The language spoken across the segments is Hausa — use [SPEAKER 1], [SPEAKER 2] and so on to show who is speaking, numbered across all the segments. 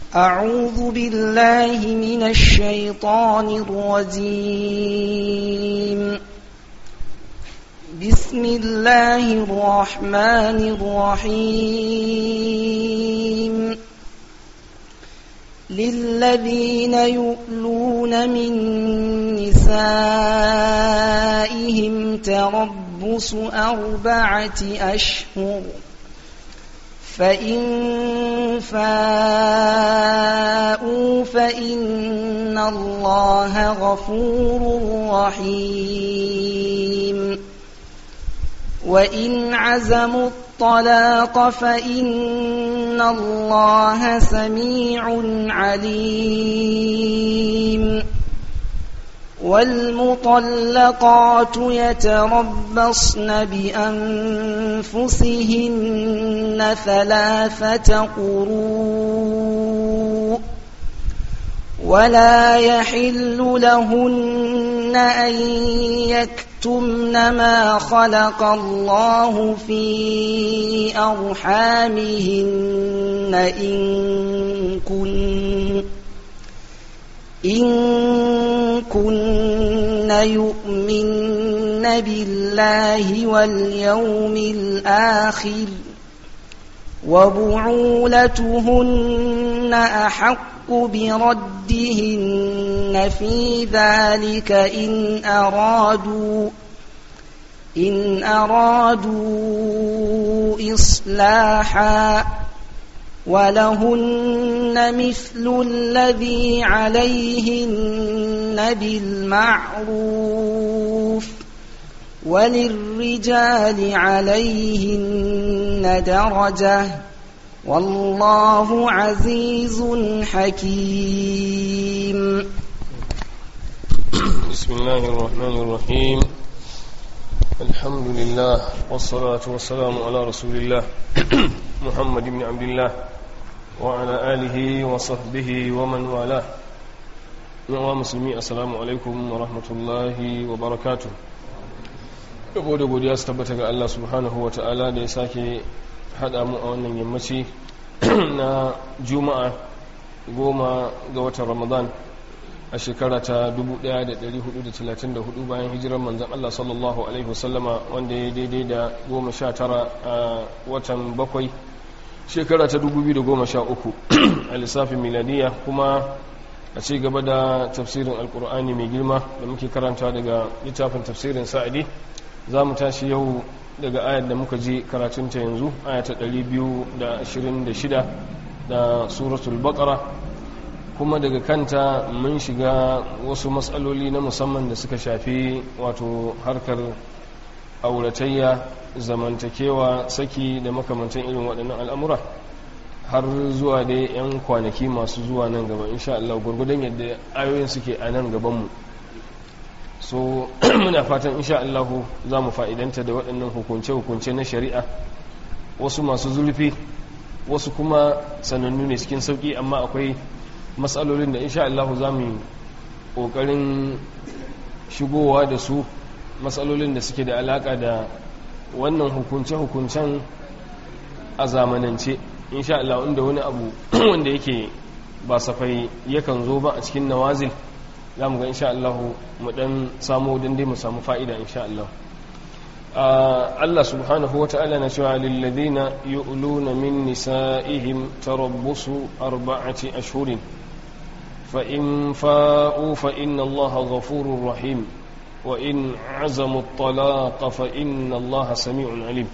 [SPEAKER 1] أعوذ بالله من الشيطان الرجيم بسم الله الرحمن الرحيم للذين يؤلون من نسائهم تربص أربعة أشهر فإن فاءوا فإن الله غفور رحيم وإن عزموا الطلاق فإن الله سميع عليم والمطلقات يتربصن بأنفسهن ثلاثة قروء ولا يحل لهن أن يكتمن ما خلق الله في أرحامهن إن كن إن كن يؤمن بالله واليوم الآخر وبعولتهن أحق بردهن في ذلك إن أرادوا إن أرادوا إصلاحا ولهن مثل الذي عليهن بالمعروف وللرجال عليهن درجة والله عزيز حكيم
[SPEAKER 2] بسم الله الرحمن الرحيم الحمد لله والصلاة والسلام على رسول الله محمد بن عبد الله وعلى آله وصحبه ومن والاه yawa musulmi assalamu alaikum wa rahmatullahi wa barakatu yabo da godiya su tabbata ga Allah subhanahu wa ta'ala da ya sake haɗa mu a wannan yammaci na juma'a goma ga watan ramadan a shekara ta 1434 bayan hijirar manzan Allah sallallahu alaihi wasallama wanda ya daidai da goma sha tara a watan bakwai shekara ta 2013 a lissafin miladiya kuma a ci gaba da tafsirin alkur'ani mai girma da muke karanta daga littafin tafsirin sa'adi za mu tashi yau daga ayar da muka ji karatunta yanzu ayata 226 da suratul baqara kuma daga kanta mun shiga wasu matsaloli na musamman da suka shafi wato harkar auratayya zamantakewa saki da makamantan irin waɗannan al'amura har zuwa dai 'yan kwanaki masu zuwa nan gaba insha Allah gurgudan yadda ayoyin suke a nan gabanmu so muna fatan insha Allah za mu fa'idanta da waɗannan hukunce-hukunce na shari'a wasu masu zurfi wasu kuma sanannu ne cikin sauƙi amma akwai matsalolin da insha Allah za mu ƙoƙarin shigowa da su matsalolin da suke da alaƙa da wannan hukunce-hukuncen a zamanance insha Allah inda wani abu wanda yake ba safai yakan zo ba a cikin nawazil za mu ga insha Allah mu dan samu dan dai mu samu fa'ida insha Allah Allah subhanahu wata'ala na cewa lilladina yu'luna min nisa'ihim tarabbusu arba'ati ashhurin fa in fa'u fa inna Allah ghafurur rahim wa in 'azamu at-talaqa fa inna Allah sami'un 'alim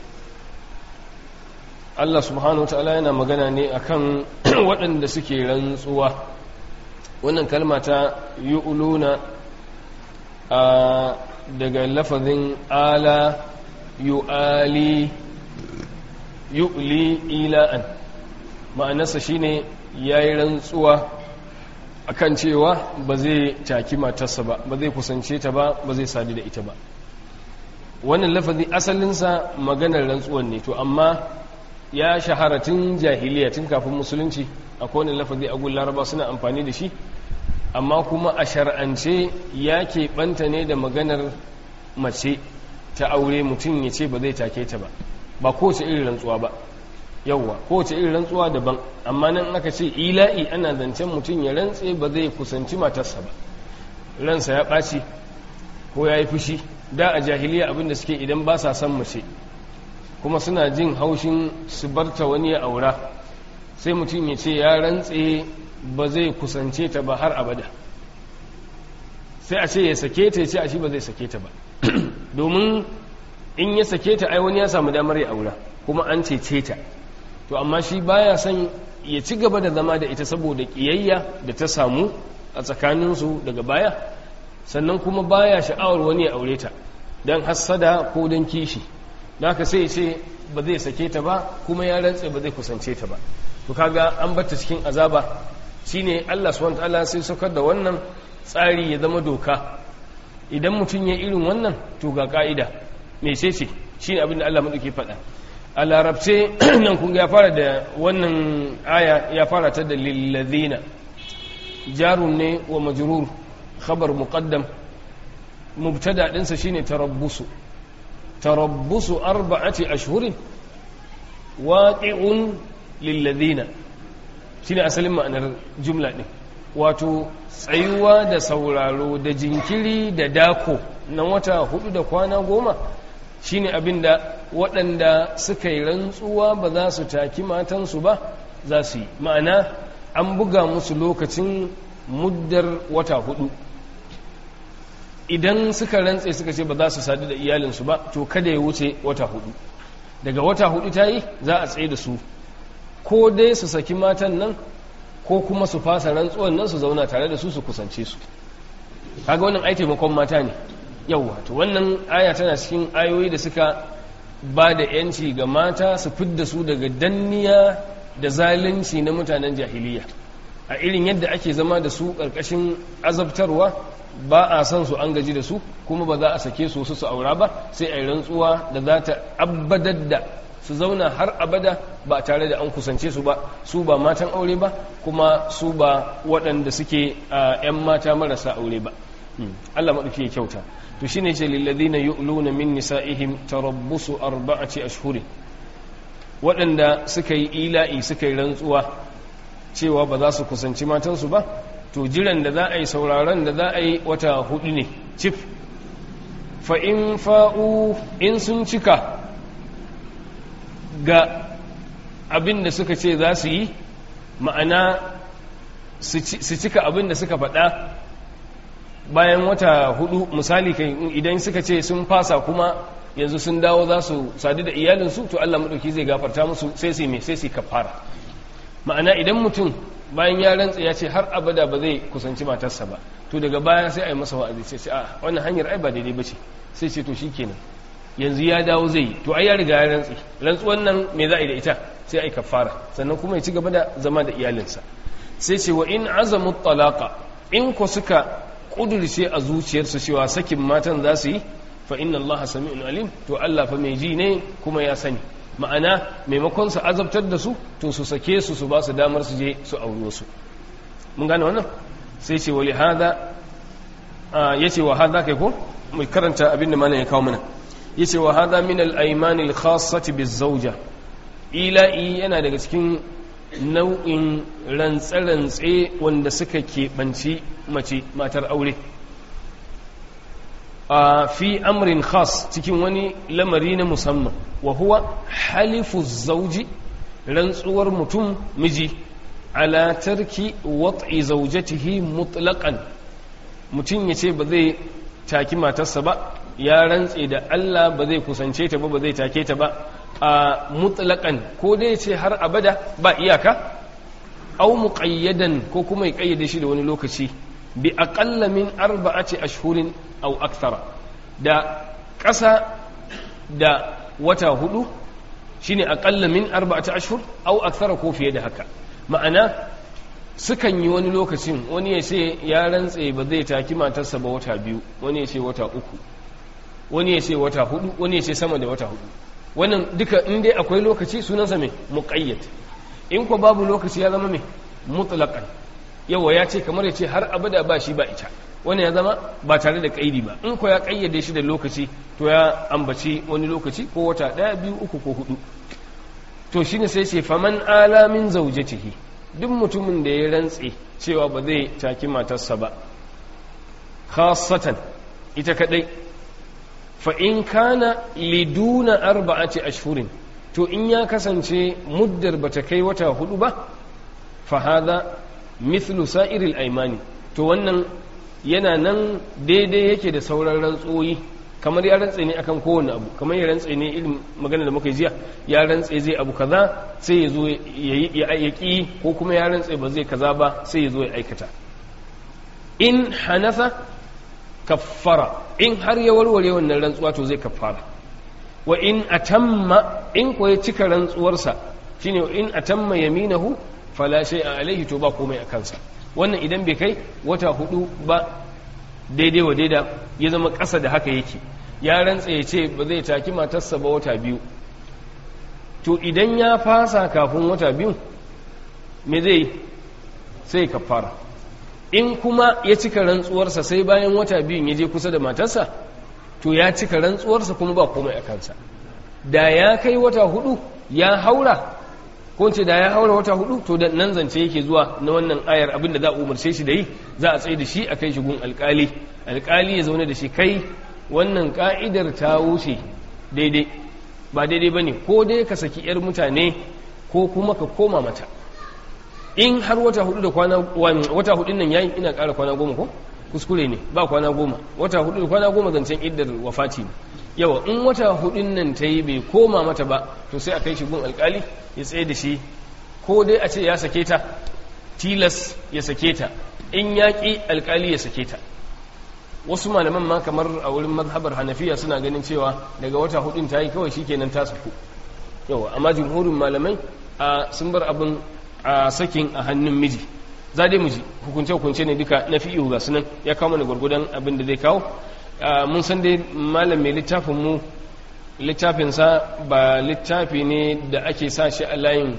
[SPEAKER 2] Allah subhanahu ta'ala yana magana ne akan waɗanda suke rantsuwa wannan kalma ta yu'luna a daga lafazin ala yu'ali yu'li ila'an ma'anarsa shine yayi rantsuwa akan cewa ba zai taki matarsa ba ba zai kusance ta ba ba zai sadu da ita ba wannan lafazi asalinsa maganar rantsuwan ne to amma ya shahara tun jahiliya tun kafin musulunci akwai wani lafazi a laraba suna amfani da shi amma kuma a shar'ance ya keɓanta ne da maganar mace ta aure mutum ya ce ba zai take ta ba ba kowace irin rantsuwa ba yawwa kowace irin rantsuwa daban amma nan aka ce ila'i ana zancen mutum ya rantse ba zai kusanci matarsa ba ransa ya ɓaci ko ya yi fushi da a jahiliya abinda suke idan ba sa son mace kuma suna jin haushin su barta wani ya aura sai mutum ya ce ya rantse ba zai kusance ta ba har abada sai a ce ya sake ta ya ce a shi ba zai sake ta ba domin in ya sake ta ai wani ya samu damar ya aura kuma an cece ta to amma shi baya son ya ci gaba da zama da ita saboda kiyayya da ta samu a tsakaninsu daga baya sannan kuma baya sha'awar wani ya aure ta don hassada ko don kishi da haka sai ce ba zai sake ta ba kuma ya rantse ba zai kusance ta ba to kaga an bata cikin azaba shine Allah subhanahu wataala sai saukar da wannan tsari ya zama doka idan mutum ya irin wannan to ga ka'ida me ce ce shine abin da Allah madauke faɗa a larabce nan kun ya fara da wannan aya ya fara ta da lillazina jarun ne wa majrur khabar muqaddam mubtada dinsa shine tarabbusu tarabbusu arba'ati ashhurin waqi'un lillazina shine asalin ma'anar jumla din wato tsayuwa da sauraro da jinkiri da dako na wata hudu da kwana goma shine abinda waɗanda suka yi rantsuwa ba za su taki matansu ba za su yi ma'ana an buga musu lokacin muddar wata hudu idan suka rantse suka ce ba za su sadu da iyalinsu ba to kada ya wuce wata hudu daga wata hudu ta yi za a tsaye da su ko dai su saki matan nan ko kuma su fasa rantsuwan nan su zauna tare da su su kusance su kaga wannan ai taimakon mata ne yauwa to wannan aya tana cikin ayoyi da suka ba da yanci ga mata su fidda su daga danniya da zalunci na mutanen jahiliya a irin yadda ake zama da su ƙarƙashin azabtarwa ba a son su an gaji da su kuma ba za a sake su su aura ba sai a yi rantsuwa da za ta abbadar da su zauna har abada ba tare da an kusance su ba su ba matan aure ba kuma su ba waɗanda suke a 'yan mata marasa aure ba Allah maɗauki ya kyauta to shine ce lilladina yu'luna min nisa'ihim tarabbusu arba'ati ashhuri waɗanda suka yi ila'i suka yi rantsuwa cewa ba za su kusanci matansu ba to jiran da za a yi sauraron da za a yi wata hudu ne cif fa in fa'u in sun cika ga abin da suka ce za su yi ma'ana su cika abin da suka faɗa bayan wata hudu misali kai idan suka ce sun fasa kuma yanzu sun dawo za su sadu da iyalinsu to Allah maɗauki zai gafarta musu sai su mai sai su kafara ma'ana idan mutum bayan ya rantsa ya ce har abada ba zai kusanci matarsa ba to daga baya sai a yi masa wa'azi sai a wannan hanyar ai ba daidai ba ce sai ce to shikenan yanzu ya dawo zai yi to ai ya riga ya rantsi rantsuwan nan me za a yi da ita sai a yi kafara sannan kuma ya ci gaba da zama da iyalinsa sai ce wa in azamu talaqa in ko suka kudurce a zuciyarsu cewa sakin matan za su yi fa inna Allah sami'un alim to Allah fa mai ji ne kuma ya sani ma'ana maimakon su azabtar da su to su sake su su ba su damar su je su auro su mun gane wannan sai ce wali hada yace wa hada kai ko mai karanta abin da malam ya kawo mana yace wa hada min al-ayman al-khassati biz-zawja ila'i yana daga cikin nau'in rantse-rantse wanda suka keɓanci mace matar aure a fi amrin khas cikin wani lamari na musamman wa huwa halifu zauji rantsuwar mutum miji ala tarki wat'i zaujatihi mutlaqan mutum ya ce ba zai taki matarsa ba ya rantse da Allah ba zai kusance ta ba ba zai take ta ba a mutlaqan ko dai ce har abada ba iyaka au muqayyadan ko kuma ya kayyade shi da wani lokaci bi aqalla min arba'ati ashhurin aw akthara da ƙasa da wata hudu shine aqalla min arba'ati ashhur aw akthara ko fiye da haka ma'ana sukan yi wani lokacin wani ya ce ya rantse ba zai taki matarsa ba wata biyu wani ya ce wata uku wani ya ce wata hudu wani ya ce sama da wata hudu wannan duka in dai akwai lokaci sunansa mai muqayyad in ko babu lokaci ya zama mai mutlaqan yawa ya ce kamar ya ce har abada ba shi ba ita wani ya zama ba tare da kaidi ba in ko ya kayyade shi da lokaci to ya ambaci wani lokaci ko wata daya biyu uku ko hudu to shine sai ce faman alamin zaujatihi duk mutumin da ya rantse cewa ba zai taki matarsa ba khasatan ita kadai fa in kana liduna arba'ati ashhurin to in ya kasance muddar bata kai wata hudu ba fa hadha mithlu sa'iril aymani to wannan yana nan daidai yake da sauran rantsoyi kamar ya rantse ne akan kowane abu kamar ya rantse ne irin magana da muka yi jiya ya rantse zai abu kaza sai ya zo ya ki ko kuma ya rantse ba zai kaza ba sai ya zo ya aikata in hanasa kaffara in har ya warware wannan rantsuwa to zai kaffara wa in atamma in ko ya cika rantsuwarsa shine in atamma yaminahu fala shay'a alaihi to ba komai a kansa wannan idan bai kai wata hudu ba daidai wa daida ya zama ƙasa da haka yake ya rantsa ya ce ba zai taki matarsa ba wata biyu to idan ya fasa kafin wata biyu me zai sai kafara in kuma ya cika rantsuwarsa sai bayan wata biyun ya je kusa da matarsa to ya cika rantsuwarsa kuma ba komai a kansa da ya kai wata hudu ya haura ko ce da ya haura wata hudu to da nan zance yake zuwa na wannan ayar abin da za a umarce shi da yi za a tsaye da shi a kai shi gun alkali alkali ya zaune da shi kai wannan ka'idar ta wuce daidai ba daidai ba ne ko dai ka saki yar mutane ko kuma ka koma mata in har wata hudu da kwana wata hudun nan yayi ina ƙara kwana goma ko kuskure ne ba kwana goma wata hudu da kwana goma zancen iddar wafati ne yawa in wata hudun nan ta yi bai koma mata ba to sai a kai shi gun alkali ya tsaye da shi ko dai a ce ya sake ta tilas ya sake ta in ya ƙi alkali ya sake ta wasu malaman ma kamar a wurin mazhabar hanafiya suna ganin cewa daga wata hudun ta yi kawai shi kenan ta saku yawa amma jumhurin malamai a sun bar abin a sakin a hannun miji za dai miji hukunce-hukunce ne duka na fi'ihu ga sunan ya kawo mana gwargwadon abin da zai kawo mun san dai malam mai littafin mu littafinsa ba littafi ne da ake sa shi a layin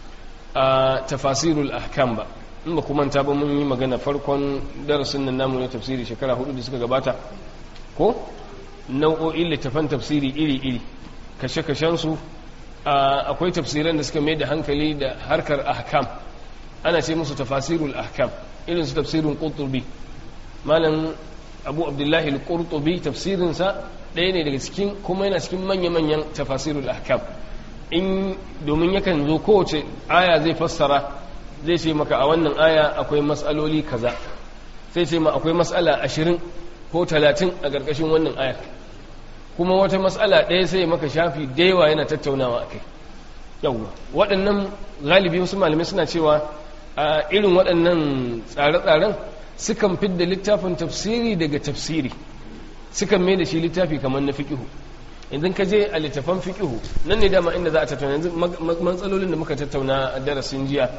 [SPEAKER 2] a tafasirul ahkam ba in ba kuma ta ba mun yi magana farkon darasin nan namu na tafsiri shekara hudu da suka gabata ko nau'o'in littafan tafsiri iri-iri kashe-kashensu akwai tafsiran da suka mai da hankali da harkar ahkam ana ce musu tafasirul ahkam irin su tafsirin qurtubi malam abu abdullahi al-qurtubi tafsirinsa ɗaya ne daga cikin kuma yana cikin manya-manyan tafasirul ahkam in domin yakan zo kowace aya zai fassara zai ce maka a wannan aya akwai matsaloli kaza sai ce ma akwai matsala ashirin ko talatin a ƙarƙashin wannan aya kuma wata matsala ɗaya sai maka shafi da yawa yana tattaunawa akai yawwa waɗannan galibi wasu malamai suna cewa a irin waɗannan tsare-tsaren sukan fidda littafin tafsiri daga tafsiri sukan mai da shi littafi kamar na fiƙihu idan ka je a littafan fiƙihu nan ne dama inda za a tattauna yanzu matsalolin da muka tattauna a darasin jiya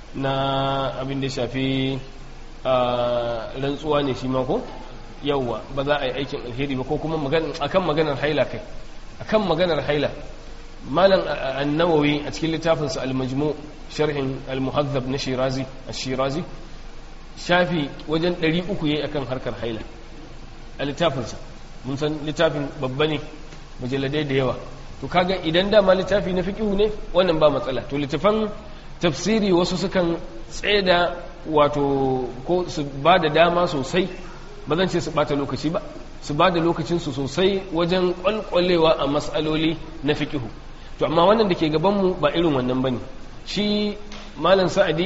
[SPEAKER 2] na abin da shafi rantsuwa ne shi mako yauwa ba za a yi aikin alheri ba ko kuma akan maganar haila kai akan maganar haila malam annawawi a cikin littafinsa al-majmu sharhin al-muhazzab na shirazi shirazi shafi wajen 300 yayi akan harkar haila a littafinsa mun san littafin babba ne mujalladai da yawa to kaga idan dama littafi na fiqhu ne wannan ba matsala to littafan tafsiri wasu sukan tsaida wato ko su ba da dama sosai ba zan ce su bata lokaci ba su ba da lokacinsu sosai wajen kwalkwalewa a matsaloli na fiƙihu to amma wannan da ke gabanmu ba irin wannan ba ne shi malam sa'adi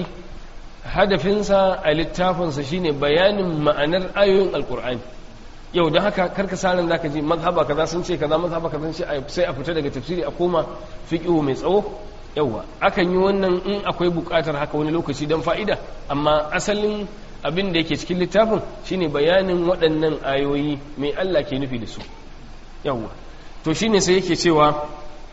[SPEAKER 2] hadafinsa a littafinsa shine bayanin ma'anar ayoyin alkur'ani yau da haka karka sa ran zaka ji mazhaba kaza sun ce kaza mazhaba kaza sun ce sai a fita daga tafsiri a koma fiqhu mai tsawo yawa akan yi wannan in akwai bukatar haka wani lokaci don fa'ida amma asalin abin da yake cikin littafin shine bayanin waɗannan ayoyi mai Allah ke nufi da su yawa to shine sai yake cewa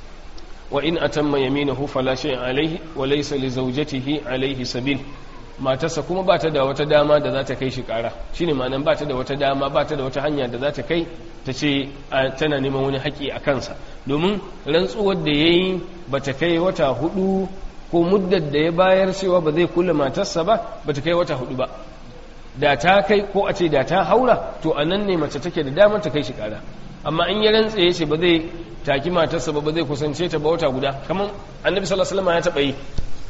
[SPEAKER 2] wa in atamma yaminahu fala shay'in alaihi wa laysa li zawjatihi alaihi sabil matarsa kuma ba ta da wata dama da za ta kai shi kara shine ma'anan ba ta da wata dama ba ta da wata hanya da za ta kai ta ce tana neman wani haƙi a kansa domin rantsuwar da ya yi ba ta kai wata hudu ko muddar da ya bayar cewa ba zai kula matarsa ba ba ta kai wata hudu ba da ta kai ko a ce da ta haura to a nan ne mace take da damar ta kai shi kara amma in ya rantse ya ce ba zai taki matarsa ba ba zai kusance ta ba wata guda kamar annabi sallallahu alaihi wasallam ya taɓa yi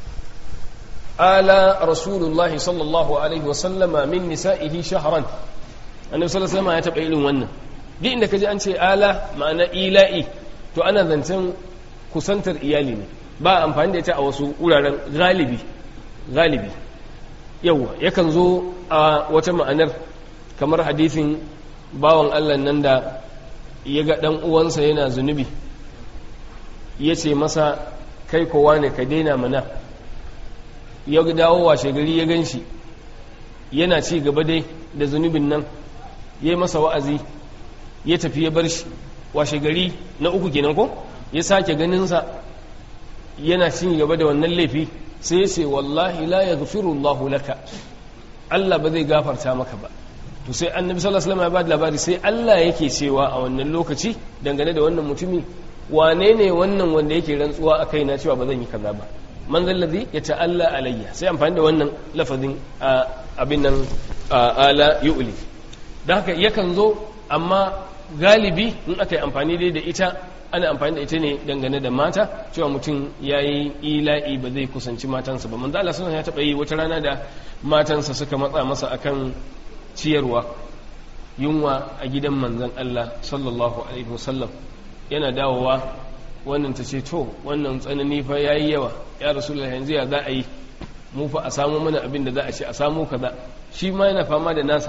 [SPEAKER 2] ala rasulullahi sallallahu alaihi wasallama min nisa'ihi shahran annabi sallallahu alaihi wasallam ya taɓa irin wannan duk inda kaji an ce ala ma'ana ila'i to ana zancen kusantar iyali ne ba amfani da ita a wasu wuraren galibi galibi yawa yakan zo a wata ma'anar kamar hadithin bawan Allah nan da ya ga ɗan uwansa yana zunubi ya ce masa kai kowa ne ka daina mana ya dawo washe gari ya gan shi yana ci gaba dai da zunubin nan ya yi masa wa'azi ya tafi ya bar shi washe gari na uku kenan ko ya sake ganinsa yana cin gaba da wannan laifi sai ya ce wallahi la ya Allahu laka Allah ba zai gafarta maka ba to sai annabi sallallahu alaihi wasallam ya ba da labari sai Allah yake cewa a wannan lokaci dangane da wannan mutumi wane ne wannan wanda yake rantsuwa a kaina cewa ba zan yi kaza ba man zal ladhi yata'alla alayya sai amfani da wannan lafazin abin nan ala yu'li dan haka yakan zo amma galibi in aka yi amfani dai da ita ana amfani da ita ne dangane da mata cewa mutum ya yi ila'i ba zai kusanci matansa ba manzo Allah sunan ya taɓa yi wata rana da matansa suka matsa masa akan ciyarwa yunwa a gidan manzon Allah sallallahu alaihi wasallam yana dawowa wannan ta ce to wannan tsanani fa yayi yawa ya rasulullah yanzu ya za a yi mu fa a samu mana abin da za a ce a samu kaza shi ma yana fama da nasa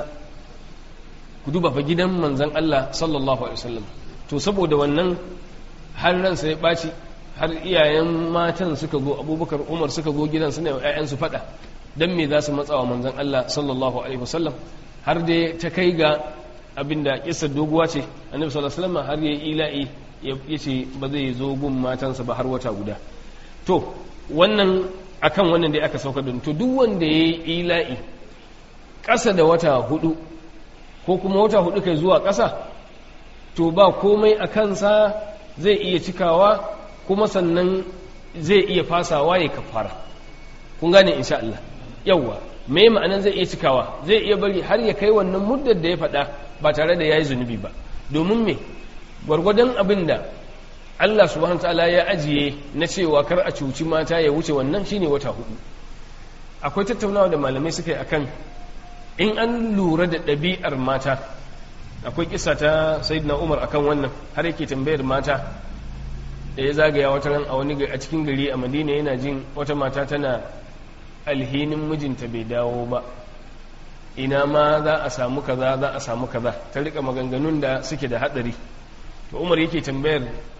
[SPEAKER 2] ku duba fa gidan manzon Allah sallallahu alaihi wasallam to saboda wannan har ransa ya ɓaci har iyayen matan suka zo abubakar umar suka zo gidan suna yau ‘ya'yansu faɗa don me za su matsawa manzan Allah sallallahu alaihi wasallam har da ta kai ga abinda kisar doguwa ce annabi sallallahu alaihi wasallam har ya ila'i ya ce ba zai zo gun matansa ba har wata guda to wannan akan wannan da aka sauka don to duk wanda ya yi ila'i ƙasa da wata hudu ko kuma wata hudu kai zuwa ƙasa to ba komai a kansa zai iya cikawa kuma sannan zai iya fasawa ya kafara kun gane insha Allah yawwa me ma'anan zai iya cikawa zai iya bari har ya kai wannan muddar da ya faɗa ba tare da yayi zunubi ba domin me gwargwadon abin da Allah subhanahu ta'ala ya ajiye na cewa kar a cuci mata ya wuce wannan shine wata hudu akwai tattaunawa da malamai suka yi akan in an lura da ɗabi'ar mata akwai kisa ta sayyidina umar akan wannan har yake tambayar mata da ya zagaya wata ran a wani a cikin gari a madina yana jin wata mata tana alhinin mijinta bai dawo ba ina ma za a samu kaza za a samu kaza ta rika maganganun da suke da hadari to umar yake tambayar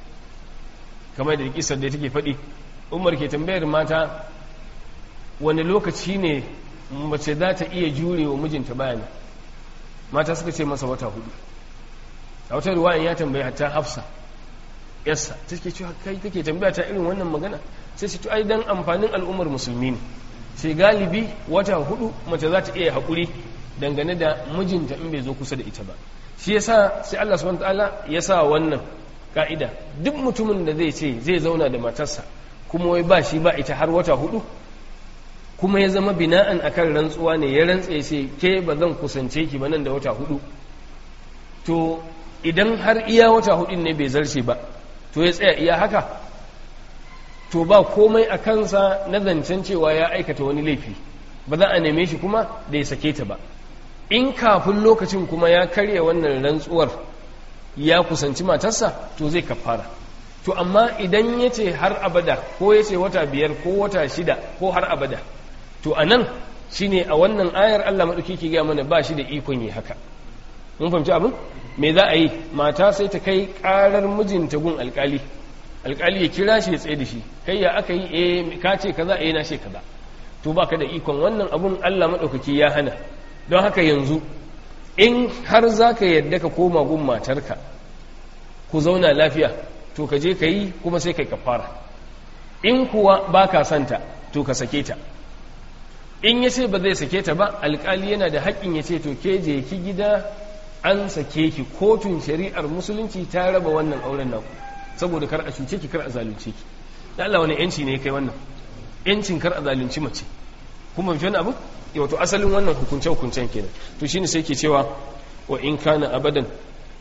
[SPEAKER 2] kamar da kisar da take faɗi umar ke tambayar mata wani lokaci ne mace za ta iya jure wa mijinta bayani mata suka ce masa wata hudu a wata ruwayan ya tambayi hatta hafsa yassa ta ke cewa kai take tambaya ta irin wannan magana sai su ai dan amfanin al'ummar musulmi ne sai galibi wata hudu mace za ta iya haƙuri dangane da mijinta in bai zo kusa da ita ba shi yasa sai Allah subhanahu wataala ya sa wannan ka'ida duk mutumin da zai ce zai zauna da matarsa kuma wai ba shi ba ita har wata hudu kuma ya zama bina'an akan rantsuwa ne ya rantse sai ke ba zan kusance ki ba nan da wata hudu to idan har iya wata hudun ne bai zarce ba to ya tsaya iya haka to ba komai a kansa na zancen cewa ya aikata wani laifi ba za a neme shi kuma da ya sake ta ba in kafin lokacin kuma ya karya wannan rantsuwar ya kusanci matarsa to zai kafara to amma idan ya ce har abada ko ya ce wata biyar ko wata shida ko har abada to a nan shi ne a wannan ayar Allah maɗauki ke gaya mana ba shi da ikon yi haka mun fahimci abin me za a yi mata sai ta kai ƙarar mijinta gun alƙali alƙali ya kira shi ya tsaye da shi kai ya aka yi eh ka ce kaza eh na ce kaza to baka da ikon wannan abun Allah maɗaukaki ya hana don haka yanzu in har za ka yadda ka koma gun matarka ku zauna lafiya to ka je ka yi kuma sai kai kafara in kuwa ba ka santa to ka sake ta in ya ce ba zai sake ta ba alkali yana da haƙƙin ya ce to ke je ki gida an sake ki kotun shari'ar musulunci ta raba wannan auren naku saboda kar a cuce ki kar a zalunce ki da Allah wani yanci ne kai wannan yancin kar a zalunci mace kuma fi wani abu wato asalin wannan hukunce hukuncen kenan to shine sai ke cewa wa in kana abadan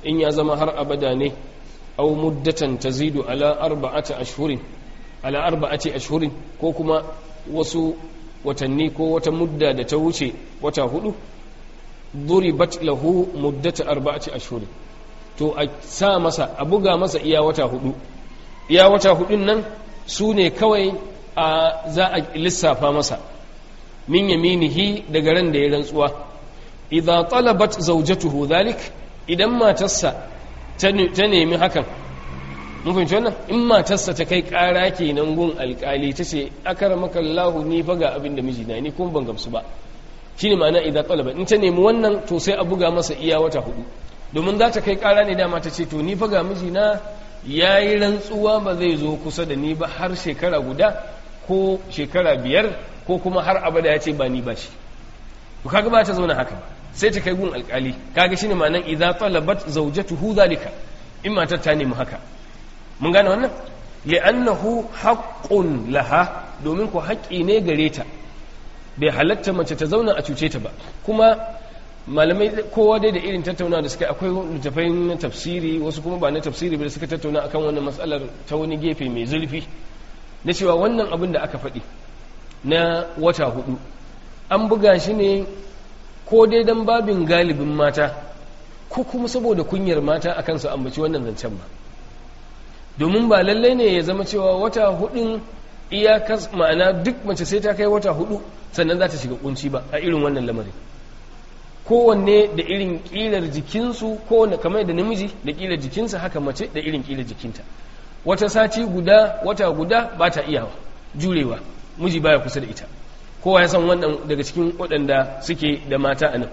[SPEAKER 2] in ya zama har abada ne aw muddatan tazidu ala arba'ati ashhurin ala arba'ati ashhurin ko kuma wasu watanni ko wata mudda da ta wuce wata hudu duribat lahu muddata arba'ati ashhurin to a sa masa a buga masa iya wata hudu iya wata hudun nan su ne kawai a za a lissafa masa min yaminihi daga ran da ya rantsuwa idza talabat zawjatuhu dhalik idan matarsa ta nemi hakan mun fahimci wannan in matarsa ta kai kara kenan gun alkali ta ce akramaka Allah ni fa ga abin da mijina ni kuma ban gamsu ba shine ma'ana idza talabat in ta nemi wannan to sai a buga masa iya wata hudu domin za ta kai kara ne dama ta ce to ni fa ga mijina yayi rantsuwa ba zai zo kusa da ni ba har shekara guda ko shekara biyar ko kuma har abada ya ce ba ni ba shi to kaga ba ta zauna haka sai ta kai gun alkali kaga shine ma'anan idza talabat zawjatuhu zalika in matar ta nemi haka mun gane wannan li'annahu haqqun laha domin ko haƙƙi ne gare ta bai halatta mace ta zauna a cuce ta ba kuma malamai kowa dai da irin tattauna da suka akwai littafai na tafsiri wasu kuma ba na tafsiri ba da suka tattauna akan wannan matsalar ta wani gefe mai zurfi na cewa wannan abin da aka faɗi na wata hudu an buga shi ne ko dai don babin galibin mata ko kuma saboda kunyar mata akan su ambaci wannan zancen ba domin ba lallai ne ya zama cewa wata hudun iyakas ma'ana duk mace sai ta kai wata hudu sannan za ta shiga kunci ba a irin wannan lamarin kowanne da irin kilar jikinsu kowanne kamar da namiji da kilar jikinsa haka mace da irin kilar jikinta wata sati guda wata guda ba ta iyawa jurewa miji baya kusa da ita kowa ya san wannan daga cikin waɗanda suke da mata a nan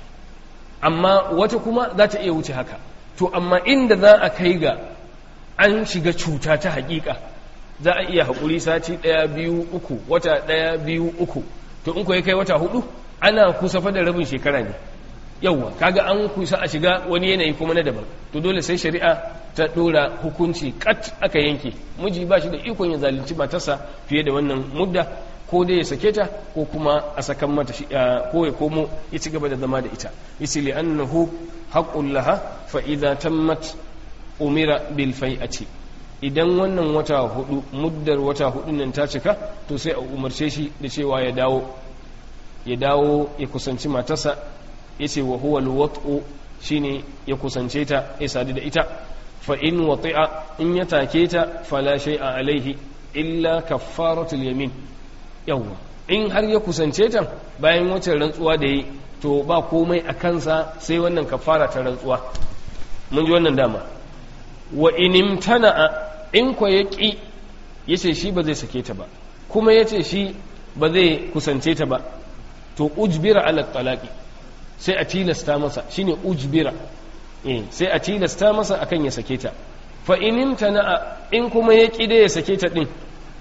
[SPEAKER 2] amma wata kuma za ta iya wuce haka to amma inda za a kai ga an shiga cuta ta hakika za a iya haƙuri sati ɗaya biyu uku wata ɗaya biyu uku to in ya kai wata hudu ana kusa fa da rabin shekara ne yauwa kaga an kusa a shiga wani yanayi kuma na daban to dole sai shari'a ta ɗora hukunci kat aka yanke miji ba shi da ikon ya zalunci matarsa fiye da wannan mudda ko dai ya sake ta ko kuma a sakan mata ko ya komo ya ci gaba da zama da ita yace li annahu haqqul laha fa idza tammat umira bil fai'ati idan wannan wata hudu muddar wata hudu nan ta cika to sai a umarce shi da cewa ya dawo ya dawo ya kusanci matarsa yace wa huwa alwat'u shine ya kusance ta ya sadu da ita fa in wati'a in ya take ta fala shay'a alaihi illa kaffaratul yamin yawwa in har ya kusance ta bayan wacce rantsuwa da yi to ba komai a kansa sai wannan kafara ta rantsuwa mun ji wannan dama wa inimtana'a in kwa ya ƙi ya ce shi ba zai sake ta ba kuma ya ce shi ba zai kusance ta ba to ujbira ala talaqi sai a tilasta masa shine ujbira eh sai a tilasta masa akan ya sake ta fa inimtana'a in kuma ya ƙi da ya sake ta din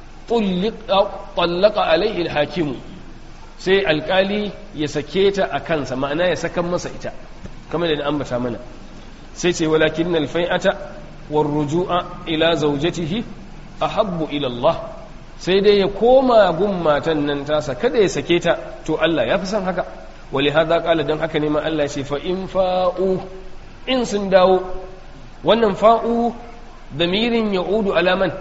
[SPEAKER 2] طلق عليه الحاكم sai alkali ya sake ta a kansa ma'ana ya sakan masa ita kamar da ambata mana sai ce walakin alfai'ata war ruju'a ila zawjatihi ahabbu ila Allah sai dai ya koma gun matan nan tasa kada ya sake ta to Allah ya fi son haka wali hada kala dan haka ne ma Allah ya ce fa in fa'u in sun dawo wannan fa'u damirin ya'udu alaman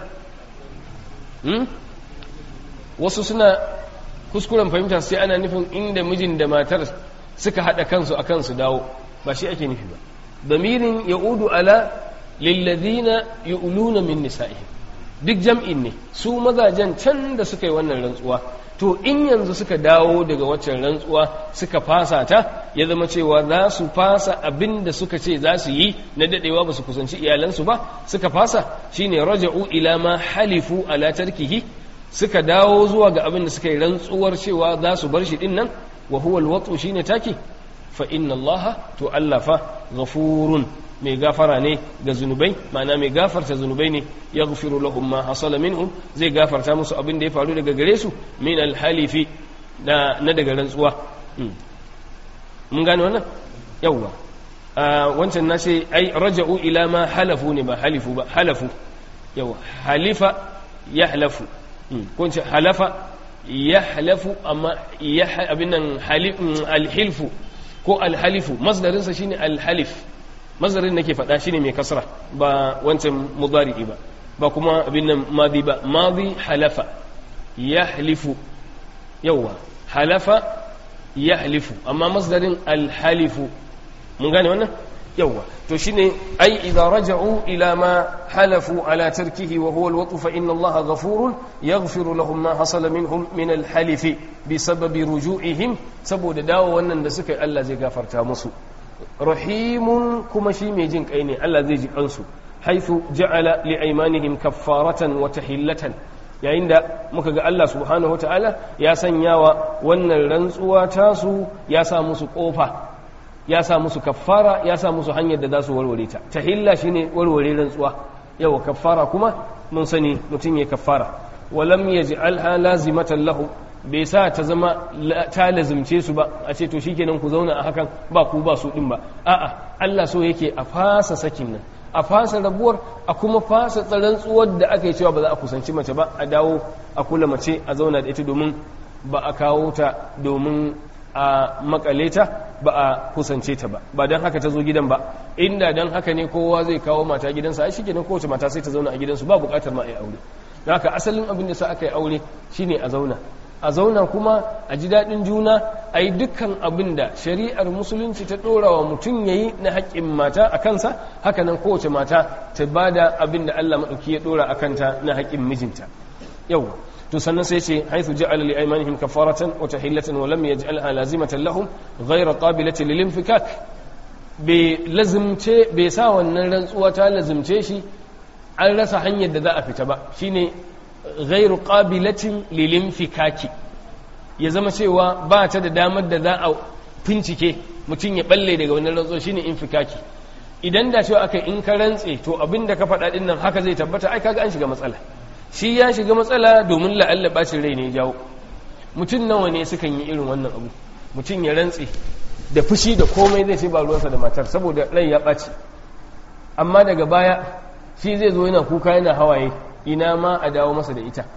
[SPEAKER 2] wasu suna kuskuren fahimta sai ana nufin inda mijin da matar suka haɗa kansu a kansu dawo ba shi ake nufi ba damirin ya'udu ala lillazina yu'luna min nisa'ihim duk jam'in ne su mazajen can da suka yi wannan rantsuwa to in yanzu suka dawo daga waccan rantsuwa suka fasa ta ya zama cewa za su fasa abin da suka ce za su yi na dadewa ba su kusanci iyalansu ba suka fasa shine raja'u ila ma halifu ala tarkihi suka dawo zuwa ga abin da suka yi rantsuwar cewa za su bar shi din nan wa huwa alwatu shine taki fa inna allaha to Allah fa ghafurun mai gafara ne ga zunubai ma'ana mai gafarta zunubai ne ya gafiru lahum ma hasala minhum zai gafarta musu abin da ya faru daga gare su min alhalifi na na daga rantsuwa mun gane wannan yawwa wancan na ce ai raja'u ila ma halafu ne ba halifu ba halafu yawa halifa yahlafu ko ce halafa yahlafu amma abin nan alhilfu ko alhalifu masdarinsa shine alhalif mazarin nake faɗa shine mai kasra ba wancan mudari'i ba ba kuma abin nan madi ba madi halafa yahlifu yawa halafa yahlifu amma masdarin alhalifu mun gane wannan yawa to shine ai idza raja'u ila ma halafu ala tarkihi wa huwa alwatu fa inna allaha ghafurun yaghfiru lahum ma hasala minhum min alhalif bisababi ruju'ihim saboda dawo wannan da suka yi Allah zai gafarta musu rahimun kuma shi mai jin kai ne Allah zai ji kansu haithu ja'ala li aymanihim kaffaratan wa tahillatan yayin da muka ga Allah subhanahu wataala ya sanya wa wannan rantsuwa tasu ya sa musu kofa ya sa musu kaffara ya sa musu hanyar da za su warware ta tahilla shine warware rantsuwa yawa kaffara kuma mun sani mutum ya kaffara walam yaj'alha lazimatan lahu bai sa ta zama ta lazimce su ba a ce to shikenan ku zauna a hakan ba ku ba su din ba a'a Allah so yake a fasa sakin nan a fasa rabuwar a kuma fasa tsaron tsuwar da aka yi cewa ba za a kusanci mace ba a dawo a kula mace a zauna da ita domin ba a kawo ta domin a makale ta ba a kusance ta ba ba don haka ta zo gidan ba inda don haka ne kowa zai kawo mata gidansa ai shikenan kowace mata sai ta zauna a gidansu ba bukatar ma a yi aure don haka asalin abin da sa aka yi aure shine a zauna a zauna kuma a ji daɗin juna a yi dukkan abin da shari'ar musulunci ta ɗora wa mutum ya yi na haƙƙin mata a kansa hakanan kowace mata ta ba da abin da Allah maɗauki ya ɗora a kanta na haƙƙin mijinta yau to sannan sai ce haithu ja'ala li aymanihim kafaratan wa tahillatan wa lam yaj'alha lazimatan lahum ghayra qabilatin lil infikak bai lazimce bai sa wannan rantsuwa ta lazimce shi an rasa hanyar da za a fita ba shine ghairu qabilatin lil infikaki ya zama cewa ba ta da damar da za a fincike mutum ya balle daga wannan rantsuwa shine infikaki idan da cewa aka in ka rantse to abinda ka faɗa din nan haka zai tabbata ai kaga an shiga matsala shi ya shiga matsala domin la'alla bacin rai ne ya jawo mutum nawa ne sukan yi irin wannan abu mutum ya rantse da fushi da komai zai ce ba ruwansa da matar saboda rai ya ɓaci amma daga baya shi zai zo yana kuka yana hawaye ina ma a dawo masa da ita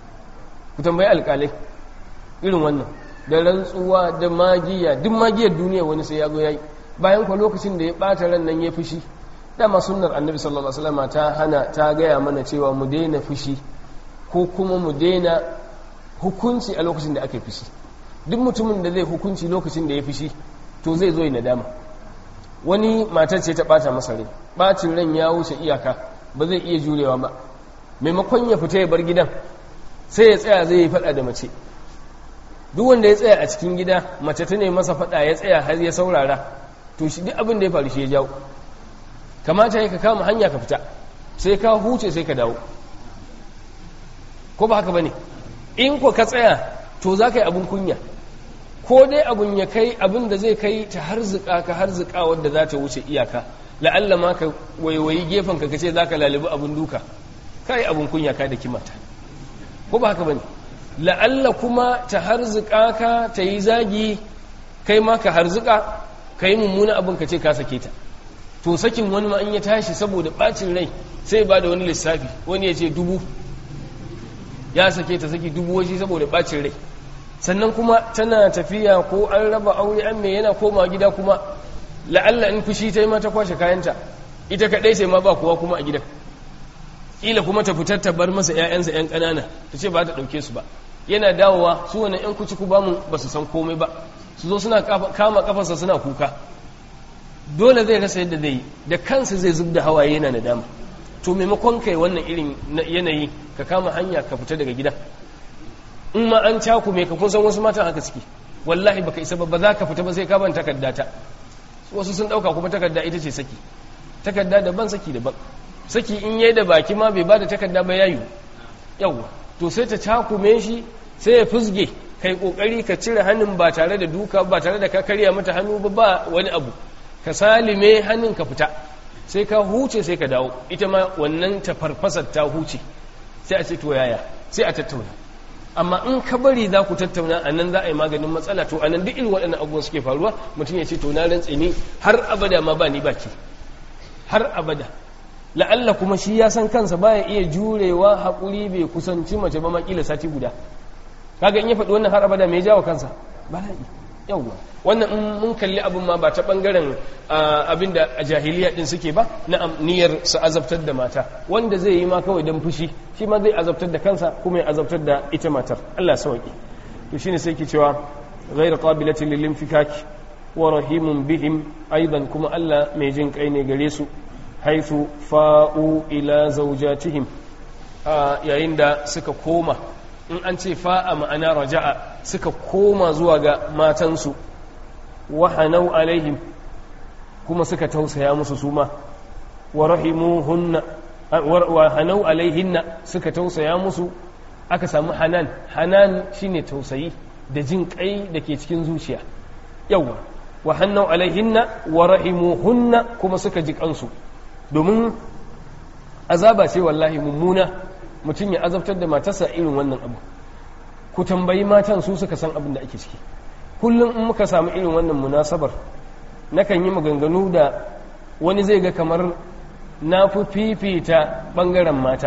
[SPEAKER 2] ku tambayi alƙalai irin wannan da rantsuwa da magiya duk magiyar duniya wani sai ya zo yayi bayan kwa lokacin da ya ɓata ran nan ya fushi dama sunnar annabi sallallahu alaihi wasallam ta hana ta gaya mana cewa mu daina fushi ko kuma mu daina hukunci a lokacin da ake fushi duk mutumin da zai hukunci lokacin da ya fushi to zai zo ya nadama wani matar ce ta bata masa rai bacin ran ya wuce iyaka ba zai iya jurewa ba maimakon ya fita ya bar gidan sai ya tsaya zai yi fada da mace duk wanda ya tsaya a cikin gida mace ta ne masa fada ya tsaya har ya saurara to shi duk abin da ya faru shi ya jawo kamata ya ka kama hanya ka fita sai ka huce sai ka dawo ko ba haka ba ne in ko ka tsaya to za ka yi abin kunya ko dai abin ya kai abin da zai kai ta harzuka ka harzuka wadda za ta wuce iyaka la'alla ma ka waiwayi gefen ka ce za ka lalibi abin duka ka yi abin kunya ka da kimata ko ba haka ba ne la'alla kuma ta harzuka ka ta yi zagi kai ma ka harzuka ka yi mummuna abin ka ce ka sake ta to sakin wani ma in ya tashi saboda bacin rai sai ba da wani lissafi wani ya ce dubu ya sake ta saki dubu waje saboda bacin rai sannan kuma tana tafiya ko an raba aure an mai yana koma gida kuma la'alla in fushi ta yi mata kwashe kayanta ita kaɗai sai ma ba kowa kuma a gidan ƙila kuma ta fitar ta bar masa 'ya'yansa 'yan ƙanana ta ce ba ta ɗauke su ba yana dawowa su wani 'yan kuci ku bamu ba su san komai ba su zo suna kama kafarsa suna kuka dole zai rasa yadda zai yi da kansa zai zub da hawaye yana nadama to maimakon kai wannan irin yanayi ka kama hanya ka fita daga gida in ma an cakume ka kun san wasu matan haka suke wallahi baka isa ba za ka fita ba sai ka ban takarda ta wasu sun dauka kuma takarda ita ce saki takarda daban saki daban saki in yayi da baki ma bai bada takarda ba yayu yawa to sai ta cakume shi sai ya fusge kai kokari ka cire hannun ba tare da duka ba tare da ka karya mata hannu ba ba wani abu ka salime hannun ka fita sai ka huce sai ka dawo ita ma wannan ta farfasar ta huce sai a ce to yaya sai a tattauna amma in ka bari za ku tattauna a nan za a yi maganin matsala to a nan duk irin waɗannan abubuwan suke faruwa mutum ya ce to na rantse ni har abada ma ba ni baki har abada la'alla kuma shi ya san kansa baya iya jurewa haƙuri bai kusanci mace ba makila sati guda kaga in ya faɗi wannan har abada mai jawo kansa bala'i yawwa wannan in mun kalli abin ma ba ta bangaren abin da a jahiliya din suke ba na niyyar su azabtar da mata wanda zai yi ma kawai don fushi shi ma zai azabtar da kansa kuma ya azabtar da ita matar Allah sauki to shine sai ke cewa ghayr qabilatin lil infikaki wa rahimun bihim aidan kuma Allah mai jin kai ne gare su haythu fa'u ila zawjatihim yayin da suka koma in an ce fa'a ma'ana raja'a suka koma zuwa ga matansu wahanau alaihim kuma suka tausaya musu suma wa rahimuhunna wa hanau alaihinna suka tausaya musu aka samu hanan hanan shine tausayi da jin kai da ke cikin zuciya yawa wa hanau alaihinna wa rahimuhunna kuma suka ji kansu domin azaba ce wallahi mummuna mutum ya azabtar da matarsa irin wannan abu ku tambayi matan su suka san abin da ake ciki kullum in muka samu irin wannan munasabar nakan yi maganganu da wani zai ga kamar na fi fifita ɓangaren mata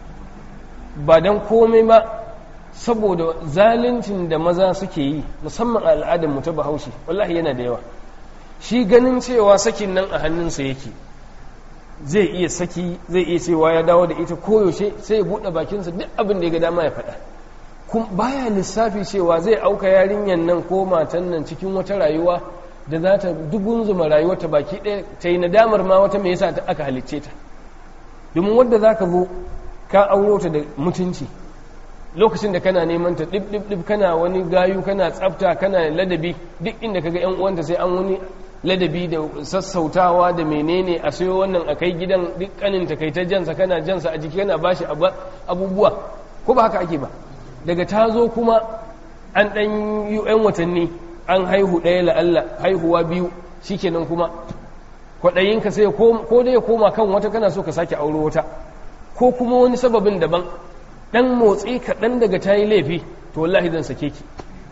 [SPEAKER 2] ba don komai ba saboda zaluncin da maza suke yi musamman a al'adar ta bahaushe wallahi yana da yawa shi ganin cewa sakin nan a hannunsa yake zai iya saki zai iya cewa ya dawo da ita koyaushe sai ya buɗe bakinsa duk abin da ya ga dama ya faɗa kuma baya lissafi cewa zai auka yarinyar nan ko matan nan cikin wata rayuwa da za ta dubun zuma rayuwar ta baki ɗaya ta yi nadamar ma wata mai yasa aka halicce ta domin wadda za ka zo ka auro ta da mutunci lokacin da kana neman ta ɗib ɗib ɗib kana wani gayu kana tsafta kana ladabi duk inda kaga yan uwanta sai an wani ladabi da sassautawa da menene a sayo wannan a kai gidan duk kanin ta kai ta jansa kana jansa a jiki kana bashi abubuwa ko ba haka ake ba daga ta zo kuma an ɗan yi ‘yan watanni an haihu ɗaya la'alla haihuwa biyu shikenan kuma kwaɗayinka sai ko dai ya koma kan wata kana so ka sake auro wata ko kuma wani sababin daban ɗan motsi kaɗan daga ta yi laifi to wallahi zan sake ki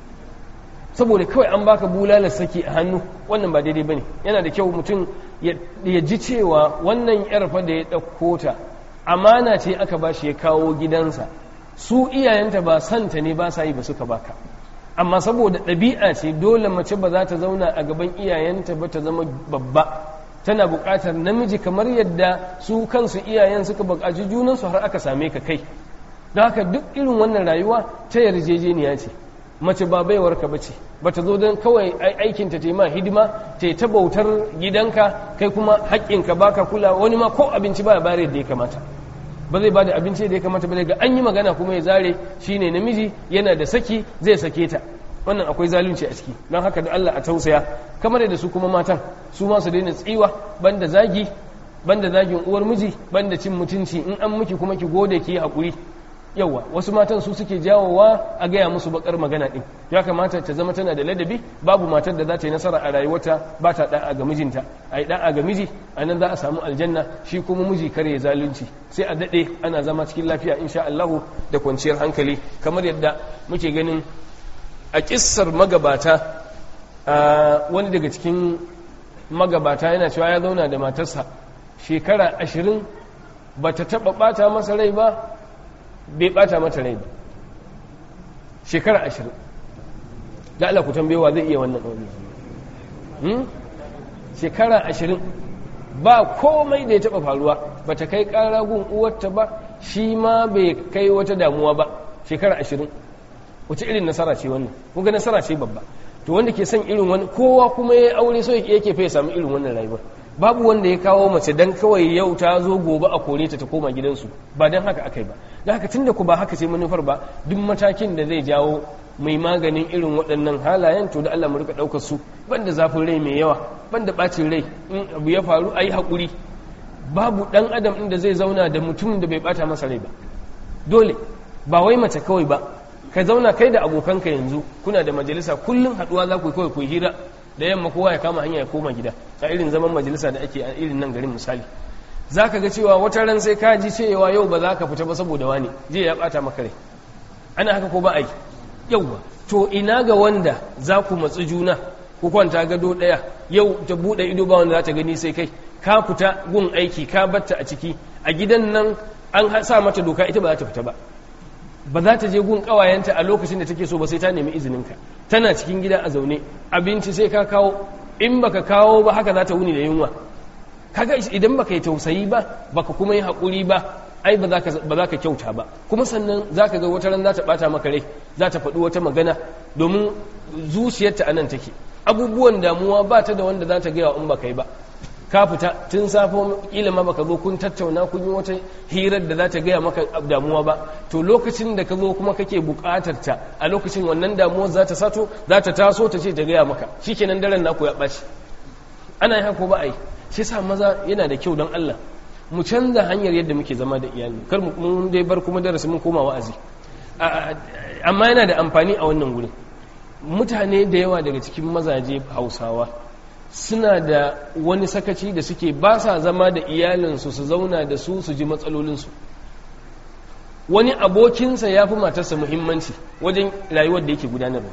[SPEAKER 2] saboda kawai an baka bulalar saki a hannu wannan ba daidai bane yana da kyau mutum ya ji cewa wannan yar fa da ya ɗauko ta amana ce aka ba shi ya kawo gidansa su iyayenta ba santa ne ba sa yi ba suka baka amma saboda ɗabi'a ce dole mace ba za ta zauna a gaban iyayenta ba ta zama babba tana buƙatar namiji kamar yadda su kansu iyayen suka buƙaci junansu har aka same ka kai don haka duk irin wannan rayuwa ta yarjejeniya ce mace ba baiwarka ba ce ba ta zo don kawai aikinta ta yi ma hidima ta yi ta bautar gidanka kai kuma haƙƙinka baka kula wani ma ko abinci ba ya bayar yadda ya kamata ba zai ba da abinci da ya kamata ba daga an yi magana kuma ya zare shine namiji yana da saki zai sake ta wannan akwai zalunci a ciki don haka da Allah a tausaya kamar da su kuma matan su ma su daina tsiwa banda zagi banda zagin uwar miji banda cin mutunci in an miki kuma ki gode ki yi haƙuri yawa wasu matan su suke jawowa a gaya musu bakar magana din ya kamata ta zama tana da ladabi babu matar da za ta yi nasara a rayuwarta ba ta da'a ga mijinta a yi da'a ga miji a nan za a samu aljanna shi kuma miji kare zalunci sai a daɗe ana zama cikin lafiya insha Allahu da kwanciyar hankali kamar yadda muke ganin a kissar magabata wani daga cikin magabata yana cewa ya zauna da matarsa shekara ashirin ba ta taɓa ɓata masa rai ba bai bata mata rai ba shekara ashirin da Allah ku tambayewa zai iya wannan ɗauri shekara ashirin ba komai da ya taɓa faruwa ba ta kai ƙara gun uwarta ba shi ma bai kai wata damuwa ba shekara ashirin wace irin nasara ce wannan kuga nasara ce babba to wanda ke son irin wani kowa kuma ya aure so yake fa ya samu irin wannan rayuwar babu wanda ya kawo mace dan kawai yau ta zo gobe a kore ta ta koma gidansu ba dan haka akai ba da haka tunda ku ba haka ce manufar ba duk matakin da zai jawo mai maganin irin waɗannan halayen to da Allah mu rika ɗaukar su banda zafin rai mai yawa banda ɓacin rai in abu ya faru ayi haƙuri babu ɗan adam ɗin da zai zauna da mutum da bai ɓata masa rai ba dole ba wai mace kawai ba ka zauna kai da abokanka yanzu kuna da majalisa kullum haɗuwa za ku yi kawai ku hira da yamma kowa ya kama hanya ya koma gida a irin zaman majalisa da ake a irin nan garin misali za ka ga cewa wata ran sai ka ji cewa yau ba za ka fita ba saboda wani jiya ya bata maka rai ana haka ko ba a yi yauwa to ina ga wanda za ku matsi juna ku kwanta gado ɗaya yau ta buɗe ido ba wanda za ta gani sai kai ka fita gun aiki ka batta a ciki a gidan nan an sa mata doka ita ba za ta fita ba ba za ta je gun kawayenta a lokacin da take so ba sai ta nemi izininka tana cikin gida a zaune abinci sai ka kawo in baka kawo ba haka za ta wuni da yunwa kaga idan baka yi tausayi ba baka kuma yi haƙuri ba ai ba za ka kyauta ba kuma sannan za ka ga wata ran za ta ɓata maka rai za ta faɗi wata magana domin zuciyarta a nan take abubuwan damuwa ba ta da wanda za ta gaya in baka yi ba ka fita tun safo kila ma baka zo kun tattauna kun yi wata hirar da za ta gaya maka damuwa ba to lokacin da ka zo kuma kake buƙatar ta a lokacin wannan damuwar za ta sato za ta taso ta ce ta gaya maka shikenan daren naku ya ɓaci ana yi haka ba a yi shi sa maza yana da kyau don Allah mu canza hanyar yadda muke zama da iyali kar mu dai bar kuma darasi mun koma wa'azi amma yana da amfani a wannan gurin mutane da yawa daga cikin mazaje hausawa suna da wani sakaci da suke ba sa zama da iyalinsu su zauna da su su ji matsalolinsu wani abokinsa ya fi matarsa muhimmanci wajen rayuwar da yake gudanarwa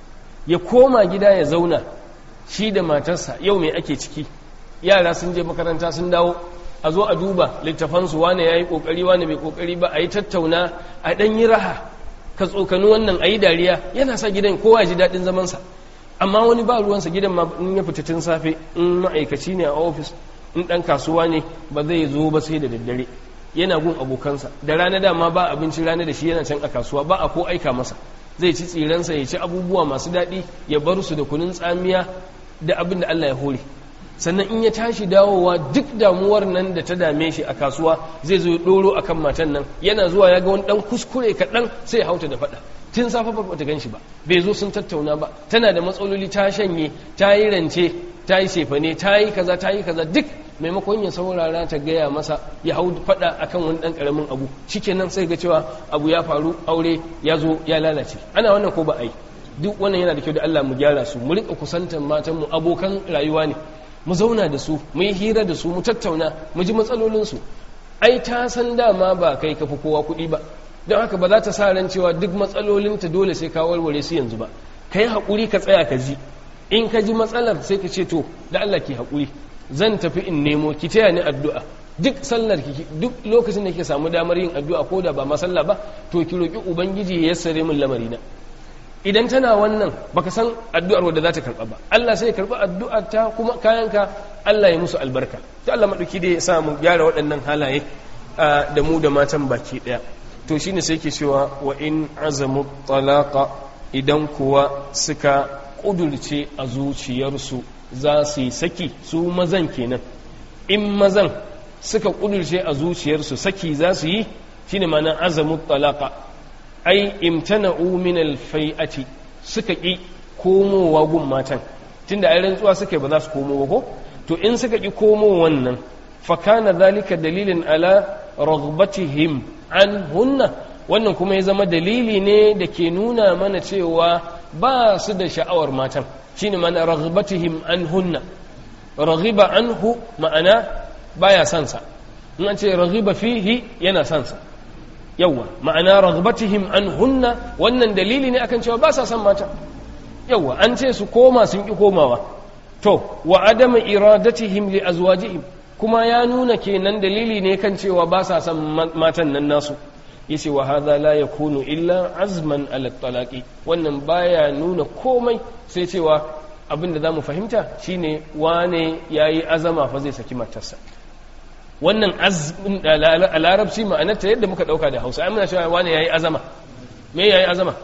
[SPEAKER 2] ya koma gida ya zauna shi da matarsa yau mai ake ciki yara sun je makaranta sun dawo a zo a duba littafansu wane ya yi ƙoƙari wane bai ƙoƙari ba a yi tattauna a ɗan yi raha ka tsokani wannan a yi dariya yana sa gidan kowa ya ji daɗin zamansa amma wani ba ruwansa gidan ma in ya fita tun safe in ma'aikaci ne a ofis in ɗan kasuwa ne ba zai zo ba sai da daddare yana gun abokansa da rana dama ba abinci rana da shi yana can a kasuwa ba a ko aika masa zai ci tsiransa ya ci abubuwa masu daɗi ya bar su da kunun tsamiya da abin da Allah ya hore sannan in ya tashi dawowa duk damuwar nan da ta dame shi a kasuwa zai zo ya ɗoro a kan matan nan yana zuwa ya ga wani ɗan kuskure kaɗan sai ya hauta da faɗa tun safe ba ta gan shi ba bai zo sun tattauna ba tana da matsaloli ta shanye ta yi rance ta yi sefane ta yi kaza ta yi kaza duk maimakon ya saurara ta gaya masa ya hau faɗa akan wani ɗan ƙaramin abu shikenan sai ga cewa abu ya faru aure ya zo ya lalace ana wannan ko ba a yi duk wannan yana da kyau da Allah mu gyara su mu riƙa kusantar matanmu abokan rayuwa ne mu zauna da su mu yi hira da su mu tattauna mu ji matsalolinsu ai ta san dama ba kai kafi kowa kuɗi ba don haka ba za ta sa ran cewa duk matsalolinta dole sai ka warware su yanzu ba ka yi haƙuri ka tsaya ka ji in ka ji matsalar sai ka ce to da Allah ki haƙuri zan tafi in nemo ki taya ni addu'a duk sallar ki duk lokacin da kike samu damar yin addu'a ko da ba ma sallah ba to ki roki ubangiji ya yassare min lamarina idan tana wannan baka san addu'ar wadda za ta karɓa ba Allah sai ya karɓi addu'ar ta kuma kayanka Allah ya musu albarka ta Allah maɗauki da ya sa mu gyara waɗannan halaye da mu da matan baki ɗaya to shine sai ke cewa wa in azamu talaqa idan kuwa suka ƙudurce a zuciyarsu za su yi saki su mazan kenan in mazan suka ƙudurce a zuciyarsu saki za su yi shine ma'ana azamu talaqa ai imtana'u min alfai'ati suka ki komowa gun matan tunda ai rantsuwa suka ba za su komo ba ko to in suka ki komo wannan fa kana zalika dalilin ala raghbatihim an hunna wannan kuma ya zama dalili ne da ke nuna mana cewa ba su da sha'awar matan shine mana raghbatihim an hunna raghiba anhu ma'ana baya sansa in an ce raghiba fihi yana sansa yawwa ma'ana ragbatihim an hunna wannan dalili ne akan cewa ba sa son mata yawwa an ce su koma sun ki komawa to wa adama iradatihim li azwajihim kuma ya nuna kenan dalili ne kan cewa ba sa son matan nan nasu yace wa hadha la yakunu illa azman ala talaqi wannan baya nuna komai sai cewa abin da zamu fahimta shine wane yayi azama fa zai saki matarsa wannan azmin a larabci ma'anarta yadda muka dauka da hausa amina cewa wani yayi azama me yayi azama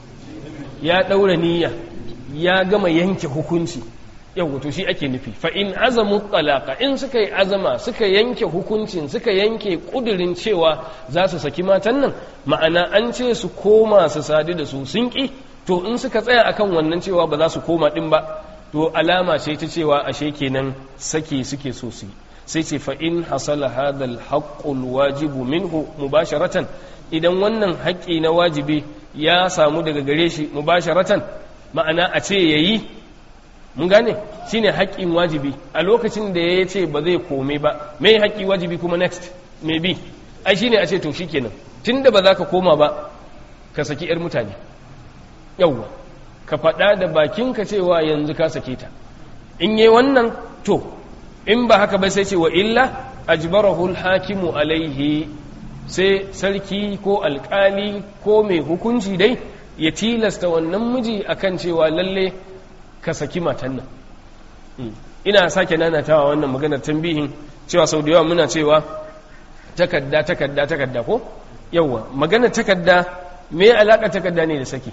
[SPEAKER 2] ya daura niyya ya gama yanke hukunci yau to shi ake nufi fa in azamu talaqa in suka yi azama suka yanke hukuncin suka yanke kudirin cewa za su saki matan nan ma'ana an ce su koma su sadu da su sun ki to in suka tsaya akan wannan cewa ba za su koma din ba to alama ce ta cewa ashe kenan saki suke so su yi sai ce fa in hasala hadal haqqul wajibu minhu mubasharatan idan wannan haƙƙi na wajibi ya samu daga gare shi mubasharatan ma'ana a ce yayi mun gane shine haƙƙin wajibi a lokacin da ya ce ba zai kome ba me haƙƙi wajibi kuma next me bi ai shine a ce to shikenan tunda ba za ka koma ba ka saki yar mutane yawwa ka faɗa da bakinka cewa yanzu ka sake ta in yi wannan to in ba haka ba sai ce wa illa ajbarahu hakimu alaihi sai sarki ko alkali ko mai hukunci dai ya tilasta wannan miji akan cewa lalle ka saki matan nan ina sake nanatawa wannan maganar tambihin cewa sau da yawa muna cewa takadda takadda takadda ko yawwa maganar takadda me alaka takadda ne da saki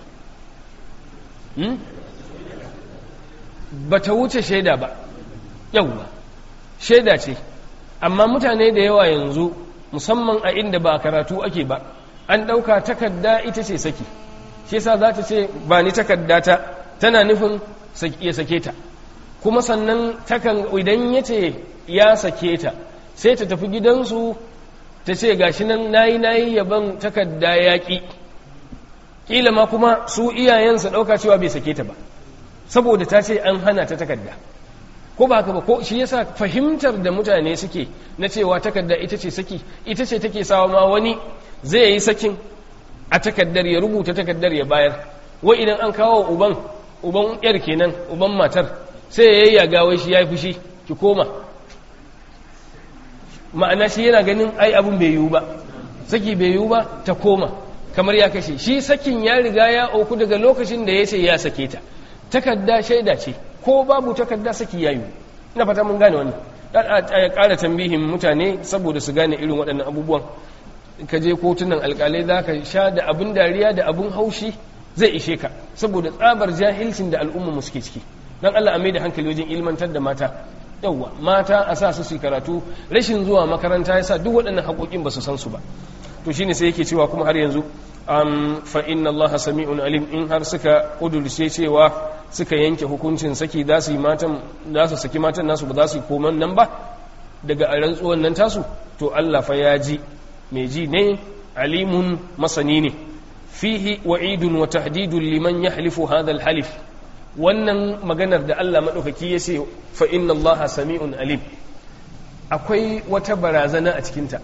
[SPEAKER 2] ba ta wuce shaida ba yawwa shaida ce amma mutane da yawa yanzu musamman a inda ba karatu ake ba an ɗauka takadda ita ce saki shi yasa za ta ce ba ni takadda ta tana nufin ya sake ta kuma sannan takan idan ya ce ya sake ta sai ta tafi gidansu ta ce gashi nan nayi nayi yaban takadda yaƙi ƙila ma kuma su iyayensa ɗauka cewa bai sake ta ba saboda ta ce an hana ta takadda ko ba haka ba ko shi yasa fahimtar da mutane suke na cewa takadda ita ce saki ita ce take sawa ma wani zai yi sakin a takaddar ya rubuta takaddar ya bayar wai idan an kawo uban uban yar kenan uban matar sai ya yayyaga wai shi ya yi fushi ki koma ma'ana shi yana ganin ai abun bai yiwu ba saki bai yiwu ba ta koma kamar ya kashe shi sakin ya riga ya auku daga lokacin da ya ce ya sake ta takadda shaida ce ko babu takadda saki ya yiwu ina fata mun gane wannan ya ƙara tambihin mutane saboda su gane irin waɗannan abubuwan ka je kotunan alƙalai za ka sha da abin dariya da abin haushi zai ishe ka saboda tsabar jahilcin da al'umma mu suke ciki don Allah a mai da hankali wajen ilmantar da mata yawwa mata a sa su su karatu rashin zuwa makaranta ya sa duk waɗannan haƙoƙin ba su san su ba to shine sai yake cewa kuma har yanzu um, fa inna Allah sami'un alim in har suka kudurce cewa suka yanke hukuncin saki za su yi matan za su saki matan nasu ba za su yi koman nan ba daga rantsuwan nan tasu to Allah fa ya ji mai ji ne alimun masani ne fihi wa'idun wa tahdidun liman yahlifu hadha al-halif wannan maganar da Allah maɗaukaki ya ce fa inna Allah sami'un alim akwai wata barazana a cikinta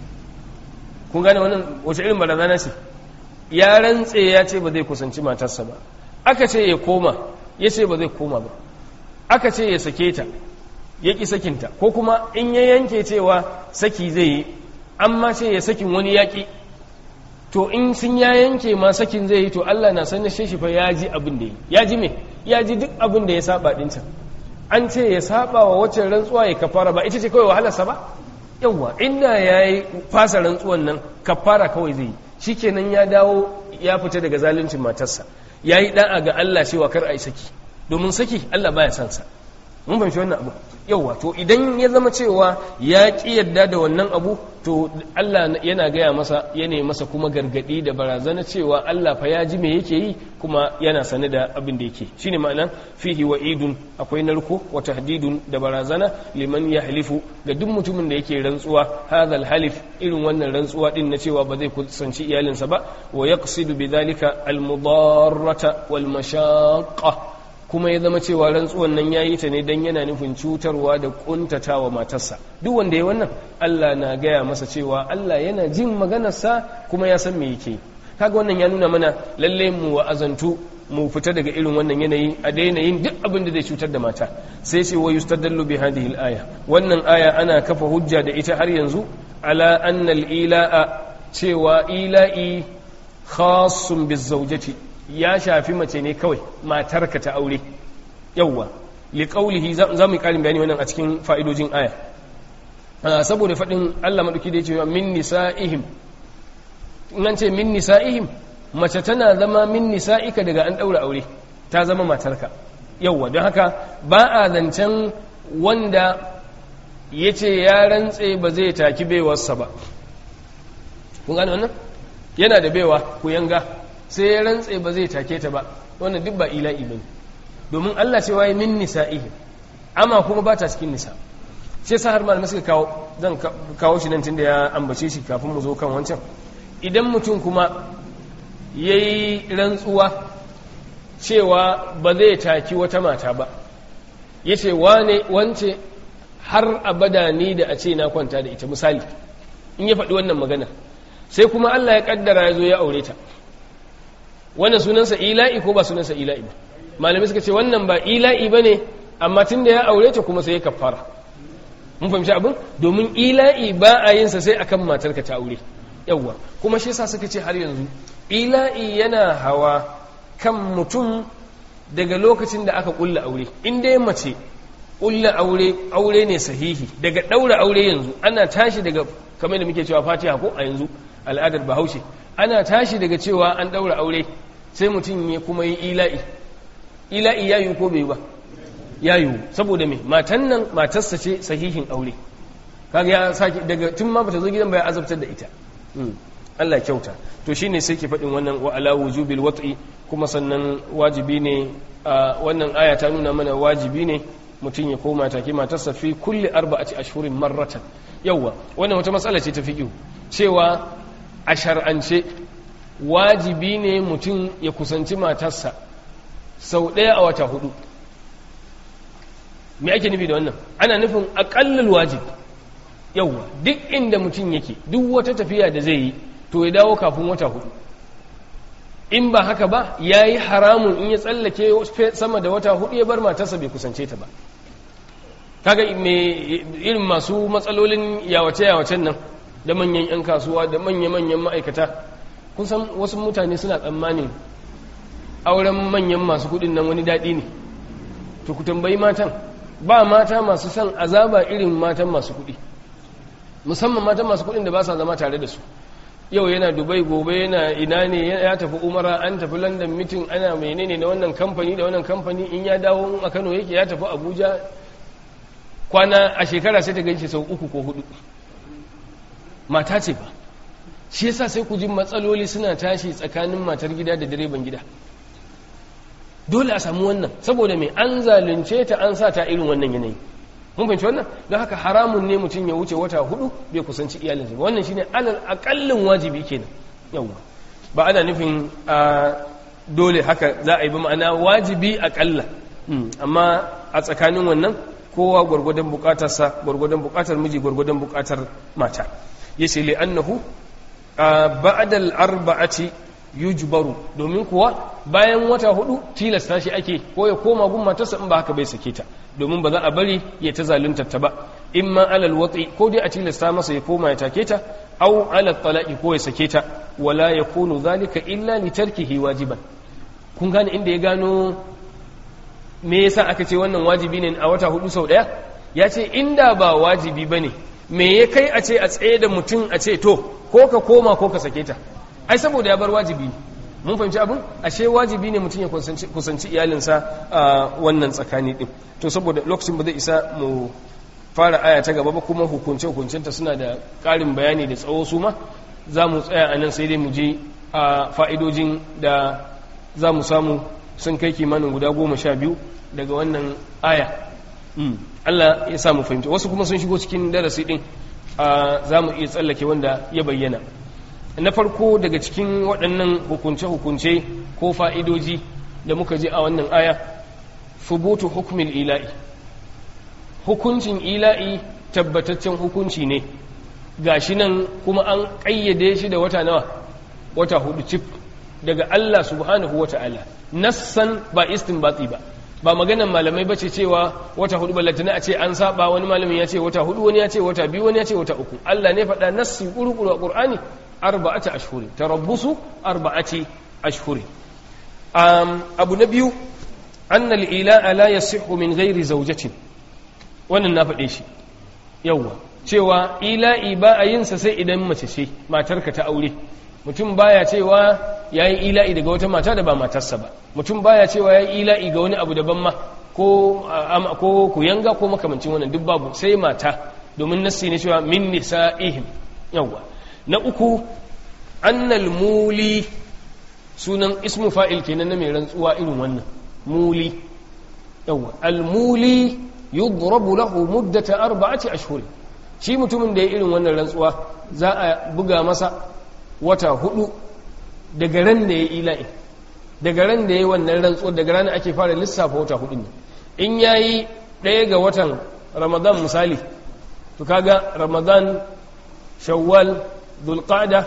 [SPEAKER 2] kun gane wannan wace irin barazana ce ya rantse ya ce ba zai kusanci matarsa ba aka ce ya koma ya ce ba zai koma ba aka ce ya sake ta ya ƙi sakinta ko kuma in ya yanke cewa saki zai yi amma ce ya sakin wani yaƙi to in sun ya yanke ma sakin zai yi to Allah na sanar shi fa ya ji abin da yi ya ji me ya ji duk abin da ya saba dinta an ce ya saba wa wacce rantsuwa ya kafara ba ita ce kawai wahalarsa ba yawwa inda ya yi fasa rantsuwan nan kafara kawai zai yi shikenan ya dawo ya fita daga zaluncin matarsa ya yi da'a ga Allah cewa kar a yi saki domin saki Allah baya son sa mun fahimci wannan abu yauwa to idan ya zama cewa ya ƙi yadda da wannan abu to Allah yana gaya masa yana masa kuma gargadi da barazana cewa Allah fa ya ji me yake yi kuma yana sane da abin da yake shine ma'ana fihi wa'idun akwai narko wa tahdidun da barazana liman yahlifu ga duk mutumin da yake rantsuwa hadal halif irin wannan rantsuwa din na cewa ba zai kusanci iyalinsa ba wa yaqsidu bidhalika al mudarrata wal mashaqqa kuma ya zama cewa rantsuwan nan ya yi ta ne don yana nufin cutarwa da kuntatawa matarsa duk wanda ya wannan Allah na gaya masa cewa Allah yana jin maganarsa kuma ya san me yake kaga wannan ya nuna mana lalle mu wa'azantu mu fita daga irin wannan yanayi a daina yin duk abin da zai cutar da mata sai ce wa yustadallu bi hadhihi al-aya wannan aya ana kafa hujja da ita har yanzu ala anna al-ila'a cewa ila'i khassun bizawjati ya shafi mace ne kawai matarka ta aure yawwa liqaulihi za mu yi karin bayani wannan a cikin fa'idojin aya saboda faɗin Allah maɗauki da ya ce min nisa'ihim in an ce min nisa'ihim mace tana zama min nisa'ika daga an ɗaura aure ta zama matarka yawwa don haka ba a zancen wanda ya ce ya rantse ba zai taki baiwarsa ba kun gane wannan yana da baiwa ku yanga sai ya rantse ba zai take ta ba wannan duk ba ila'i ba domin Allah ce waye min nisa'ihim amma kuma ba ta cikin nisa sai sa har malamai suka kawo zan kawo shi nan tunda ya ambace shi kafin mu zo kan wancan idan mutum kuma yayi rantsuwa cewa ba zai taki wata mata ba yace wane wance har abada ni da a ce na kwanta da ita misali in ya faɗi wannan magana sai kuma Allah ya kaddara ya zo ya aure ta wannan sunansa ila'i ko ba sunansa ila'i ba malamai suka ce wannan ba ila'i ba ne amma tun da ya aure ta kuma sai ya kafara mun fahimci abin domin ila'i ba a yinsa sai akan matarka ta aure yawwa kuma shi yasa suka ce har yanzu ila'i yana hawa kan mutum daga lokacin da aka kulla aure in dai mace kulla aure aure ne sahihi daga daura aure yanzu ana tashi daga kamar da muke cewa fatiha ko a yanzu al'adar bahaushe ana tashi daga cewa an daura aure sai mutum ya kuma yi ila'i ila'i ya yi ko bai ba ya yi saboda me matan nan matarsa ce sahihin aure kaga ya sake daga tun ma bata zo gidan ba ya azabtar da ita Allah kyauta to shine sai ke faɗin wannan wa ala wujubil wat'i kuma sannan wajibi ne wannan aya ta nuna mana wajibi ne mutum ya koma take matarsa fi kulli arba'ati ashhurin marratan yawa wannan wata matsala ce ta fiqh cewa a shar'ance wajibi ne mutum ya kusanci matarsa sau ɗaya a wata hudu me ake nufi da wannan ana nufin aƙallal wajib yauwa duk inda mutum yake duk wata tafiya da zai yi to ya dawo kafin wata hudu in ba haka ba ya yi haramun in ya tsallake sama da wata hudu ya bar matarsa bai kusance ta ba kaga irin masu matsalolin yawace-yawacen nan da manyan 'yan kasuwa da manya-manyan ma'aikata kun san wasu mutane suna tsammanin auren manyan masu kudin nan wani daɗi ne to ku tambayi matan ba mata masu son azaba irin matan masu kudi musamman matan masu kudin da ba sa zama tare da su yau yana dubai gobe yana ina ne ya tafi umara an tafi london mitin ana menene da wannan kamfani da wannan kamfani in ya dawo a kano yake ya tafi abuja kwana a shekara sai ta ganshi sau uku ko hudu mata ce ba shi yasa sai ku ji matsaloli suna tashi tsakanin matar gida da direban gida dole a samu wannan saboda mai an zalunce ta an sa ta irin wannan yanayi mun fahimci wannan don haka haramun ne mutum ya wuce wata hudu bai kusanci iyalinsa ba wannan shine alal akallin wajibi kenan yawa ba ana nufin a dole haka za a yi ba ma'ana wajibi akalla amma a tsakanin wannan kowa gwargwadon bukatarsa gwargwadon bukatar miji gwargwadon bukatar mata yace li annahu ba'dal arba'ati yujbaru domin kuwa bayan wata hudu tilasta shi ake ko ya koma gun matarsa in ba haka bai sake ta domin ba za a bari ya ta zalunta ta ba in ma alal watsi ko dai a tilasta masa ya koma ya take ta au alal talaqi ko ya sake ta wala yakunu zalika illa li tarkihi wajiban kun gane inda ya gano me yasa aka ce wannan wajibi ne a wata hudu sau daya ya ce inda ba wajibi bane me ya kai a ce a tsaye da mutum a ce to ko ka koma ko ka sake ta ai saboda ya bar wajibi mun fahimci abin ashe wajibi ne mutum ya kusanci iyalinsa a wannan tsakani din to saboda lokacin ba zai isa mu fara aya ta gaba ba kuma hukunce hukuncinta suna da ƙarin bayani da tsawo su ma za mu tsaya a nan sai dai mu je a fa'idojin da za mu samu sun kai kimanin guda goma sha biyu daga wannan aya Allah ya samu fahimci wasu kuma sun shigo cikin darasi din za mu iya tsallake wanda ya bayyana na farko daga cikin waɗannan hukunce-hukunce ko fa'idoji da muka ji a wannan aya fubutu hukumin ila'i hukuncin ila'i tabbataccen hukunci ne gashi nan kuma an ƙayyade shi da wata nawa wata hudu cif daga Allah subhanahu wa ta'ala nassan ba istinbati ba ba maganan malamai bace cewa wata hudu ballatana a ce an saba wani malamin ya ce wata hudu wani ya ce wata biyu wani ya ce wata uku Allah ne faɗa nassi ƙuruƙuru a ƙur'ani arba'ati ashhuri tarabbusu arba'ati ashhuri um, abu na biyu annal ila'a la yasihhu min ghairi zawjatin wannan na faɗe shi yawwa cewa ila'i ba a yin sa sai idan mace ce matarka ta aure mutum baya cewa yayi ila'i daga wata mata da ba matarsa ba mutum baya cewa yayi ila'i ga wani abu daban ma ko ko ku yanga ko makamancin wannan duk babu sai mata domin nassi ne cewa min nisa'ihim yawwa na uku annal muli sunan ismu fa'il kenan na mai rantsuwa irin wannan muli yawa al-muli yudrabu lahu muddata arba'ati ashhur shi mutumin da ya irin wannan rantsuwa za a buga masa wata hudu daga ran da ya ila'i daga ran da ya wannan rantsuwa daga ran ake fara lissafa wata hudu ne in yayi ɗaya ga watan ramadan misali to kaga ramadan shawwal dulqada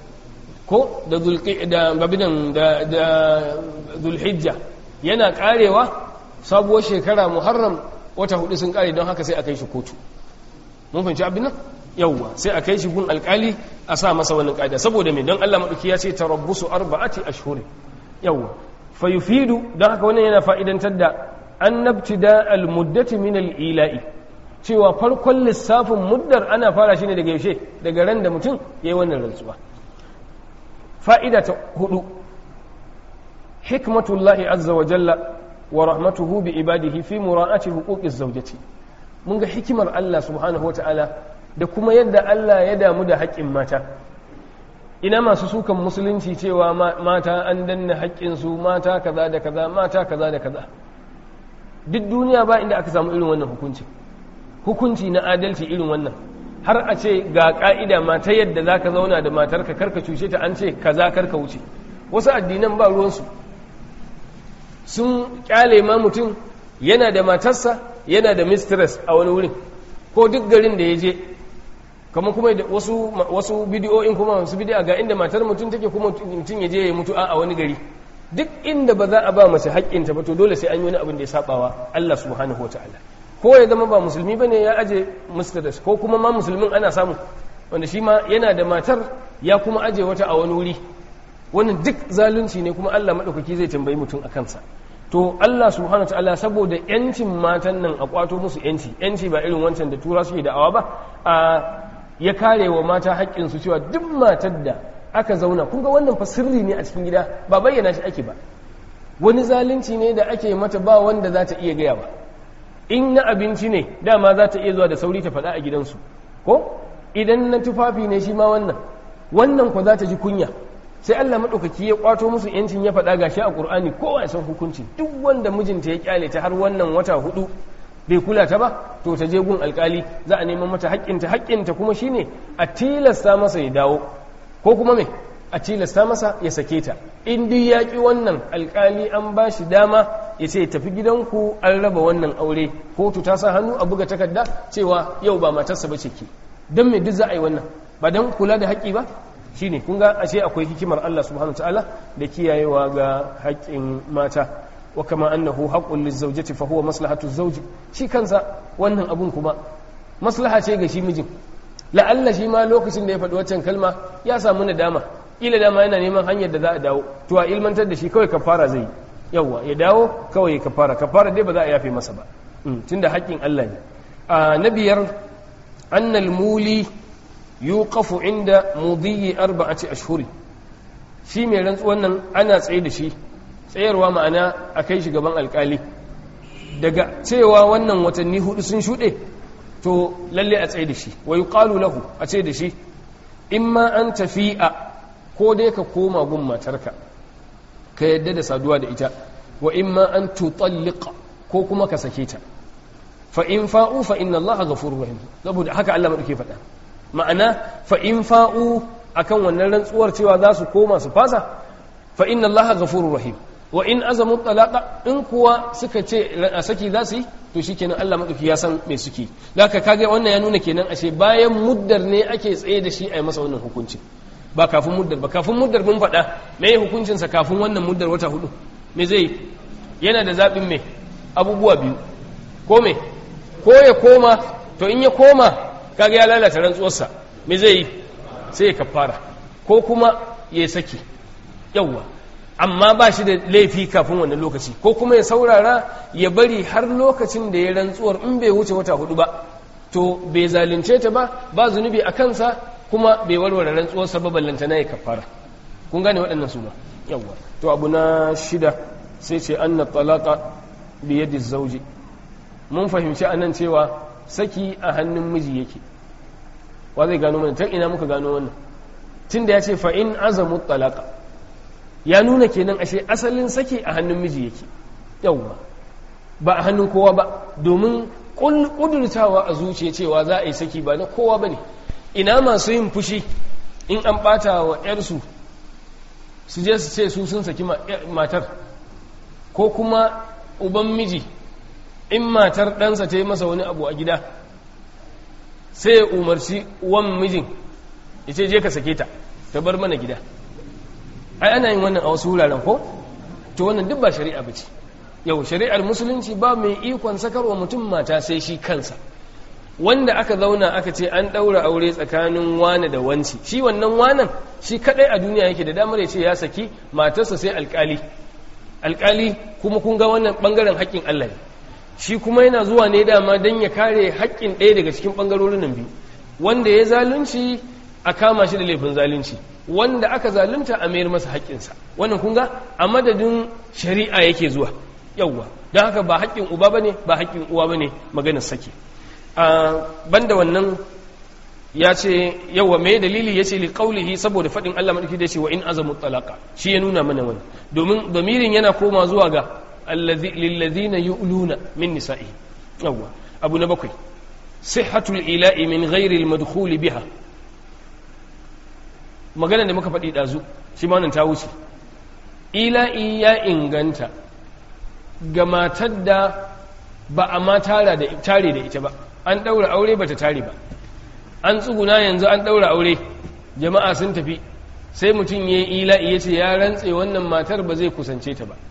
[SPEAKER 2] ko da da babinan da da zulhijja yana karewa sabuwar shekara muharram wata hudu sun kare don haka sai a kai shi kotu mun fahimci abin nan yawwa sai a kai shi gun alkali a sa masa wannan ƙa'ida saboda me don Allah maɗauki ya ce tarabbusu arba'ati ashhur yawwa fa yufidu don haka wannan yana fa'idantar da annabtida al-muddati min al-ila'i cewa farkon lissafin muddar ana fara shi ne daga yaushe daga ran da mutum ya yi wannan rantsuwa fa'ida ta hudu hikmatullahi azza wa jalla wa rahmatuhu bi ibadihi fi mura'ati huquqiz zawjati mun ga hikimar Allah subhanahu wata'ala da kuma yadda Allah ya damu da haƙƙin mata ina masu sukan musulunci cewa mata an danna haƙƙinsu mata kaza da kaza mata kaza da kaza duk duniya ba inda aka samu irin wannan hukunci hukunci na adalci irin wannan har a ce ga ka'ida mata yadda za ka zauna da matarka karka cuce ta an ce kaza karka wuce wasu addinan ba ruwansu sun kyale ma mutum yana da matarsa yana da mistress a wani wurin ko duk garin da ya je kamar kuma wasu wasu bidiyoyin kuma wasu bidiyo ga inda matar mutum take kuma mutum ya je ya mutu a wani gari duk inda ba za a ba mace haƙƙinta ba to dole sai an yi wani abin da ya sabawa Allah subhanahu wa ta'ala ko ya zama ba musulmi bane ya aje mistress ko kuma ma musulmin ana samu wanda shi ma yana da matar ya kuma aje wata a wani wuri wannan duk zalunci ne kuma Allah maɗaukaki zai tambayi mutum a kansa to Allah subhanahu ta'ala saboda yancin matan nan a kwato musu yanci yanci ba irin wancan da tura suke da'awa ba a ya kare wa mata haƙƙin su cewa duk matar da aka zauna kun ga wannan fa sirri ne a cikin gida ba bayyana shi ake ba wani zalunci ne da ake mata ba wanda za ta iya gaya ba in na abinci ne dama za ta iya zuwa da sauri ta faɗa a gidansu ko idan na tufafi ne shi ma wannan wannan ko za ta ji kunya sai Allah maɗaukaki ya kwato musu yancin ya faɗa gashi a ƙur'ani kowa ya san hukunci duk wanda mijinta ya kyale ta har wannan wata hudu bai kula ta ba to ta je gun alkali za a neman mata haƙƙinta haƙƙinta kuma shine a tilasta masa ya dawo ko kuma me a tilasta masa ya sake ta in duk ya ƙi wannan alkali an ba shi dama ya ce tafi gidanku an raba wannan aure kotu ta sa hannu a buga takarda cewa yau ba matarsa ba ce ke don me duk za a yi wannan ba don kula da haƙƙi ba shine kun ga ashe akwai hikimar Allah subhanahu ta'ala da kiyayewa ga haƙƙin mata wa kama annahu haqqul lizawjati fa huwa maslahatu zawji shi kansa wannan abun kuma maslaha ce ga shi mijin la'alla shi ma lokacin da ya faɗi waccan kalma ya samu nadama ila dama yana neman hanyar da za a dawo to a ilmantar da shi kawai kafara zai yawa ya dawo kawai ya kafara kafara dai ba za a yafe masa ba tunda haƙƙin Allah ne a na biyar annal muli yuqafu inda mudhiyi arba'ati ashhuri shi mai rantsuwan nan ana tsaye da shi tsayarwa ma'ana a kai shi gaban alkali daga cewa wannan watanni hudu sun shuɗe to lalle a tsaye da shi wa yuqalu lahu a ce da shi imma an tafi'a ko dai ka koma gun matarka ka yadda da saduwa da ita wa imma an tutalliqa ko kuma ka sake ta fa in fa'u fa inna allaha ghafurur rahim saboda haka Allah madauke faɗa ma'ana fa in fa'u akan wannan rantsuwar cewa za su koma su fasa fa inna allaha ghafurur rahim wa in azamu talaqa in kuwa suka ce a saki za su yi to shikenan Allah madauki ya san me suke haka kage wannan ya nuna kenan ashe bayan muddar ne ake tsaye da shi a yi masa wannan hukunci ba kafin muddar ba kafin muddar mun faɗa me ya hukuncin sa kafin wannan muddar wata hudu me zai yana da zaɓin me abubuwa biyu ko me ko ya koma to in ya koma kaga ya lalata rantsuwarsa me zai yi sai ya kafara ko kuma ya saki yawwa amma ba shi da laifi kafin wannan lokaci ko kuma ya saurara ya bari har lokacin da ya rantsuwar in bai wuce wata hudu ba to bai zalunce ta ba ba zunubi a kansa kuma bai warware rantsuwarsa ba ballanta na ya kafara kun gane waɗannan su ba yawwa to abu na shida sai ce anna talaqa bi yadi zawji mun fahimci anan cewa saki a hannun miji yake wa zai gano mana ta ina muka gano wannan tunda ya ce fa in azamu talaqa ya nuna kenan ashe asalin saki a hannun miji yake yawwa ba a hannun kowa ba domin kudurtawa a zuciya cewa za a yi saki ba na kowa ba ne ina masu yin fushi in an bata wa 'yarsu su je su ce su sun saki matar ko kuma uban miji in matar ɗansa ta yi masa wani abu a gida sai ya umarci wan mijin ya ce je ka sake ta ta bar mana gida ai ana yin wannan a wasu wuraren ko to wannan duk ba shari'a ba ce yau shari'ar musulunci ba mai ikon sakarwa mutum mata sai shi kansa wanda aka zauna aka ce an ɗaura aure tsakanin wane da wanci shi wannan wanan shi kaɗai a duniya yake da damar ya ce ya saki matarsa sai alƙali alƙali kuma kun ga wannan ɓangaren haƙƙin Allah ne shi kuma yana zuwa ne dama don ya kare haƙƙin ɗaya daga cikin ɓangarorin nan biyu wanda ya zalunci a kama shi da laifin zalunci wanda aka zalunta a mayar masa haƙƙinsa wannan kun ga a madadin shari'a yake zuwa yawwa don haka ba haƙƙin uba bane ba haƙƙin uwa bane maganar sake banda wannan ya ce yawa mai dalili ya ce liƙaulihi saboda faɗin Allah maɗauki da ce wa in azamu talaka shi ya nuna mana wani domin domirin yana koma zuwa ga lillazina yu'luna min nisa'i yawa abu na bakwai sihhatul ila'i min ghairi al biha magana da muka faɗi ɗazu shi ma ta wuce ila'i ya inganta ga matar da ba a ma tare da ita ba an ɗaura aure ba ta tare ba an tsuguna yanzu an ɗaura aure jama'a sun tafi sai mutum ya yi ila'i ya ce ya rantse wannan matar ba zai kusance ta ba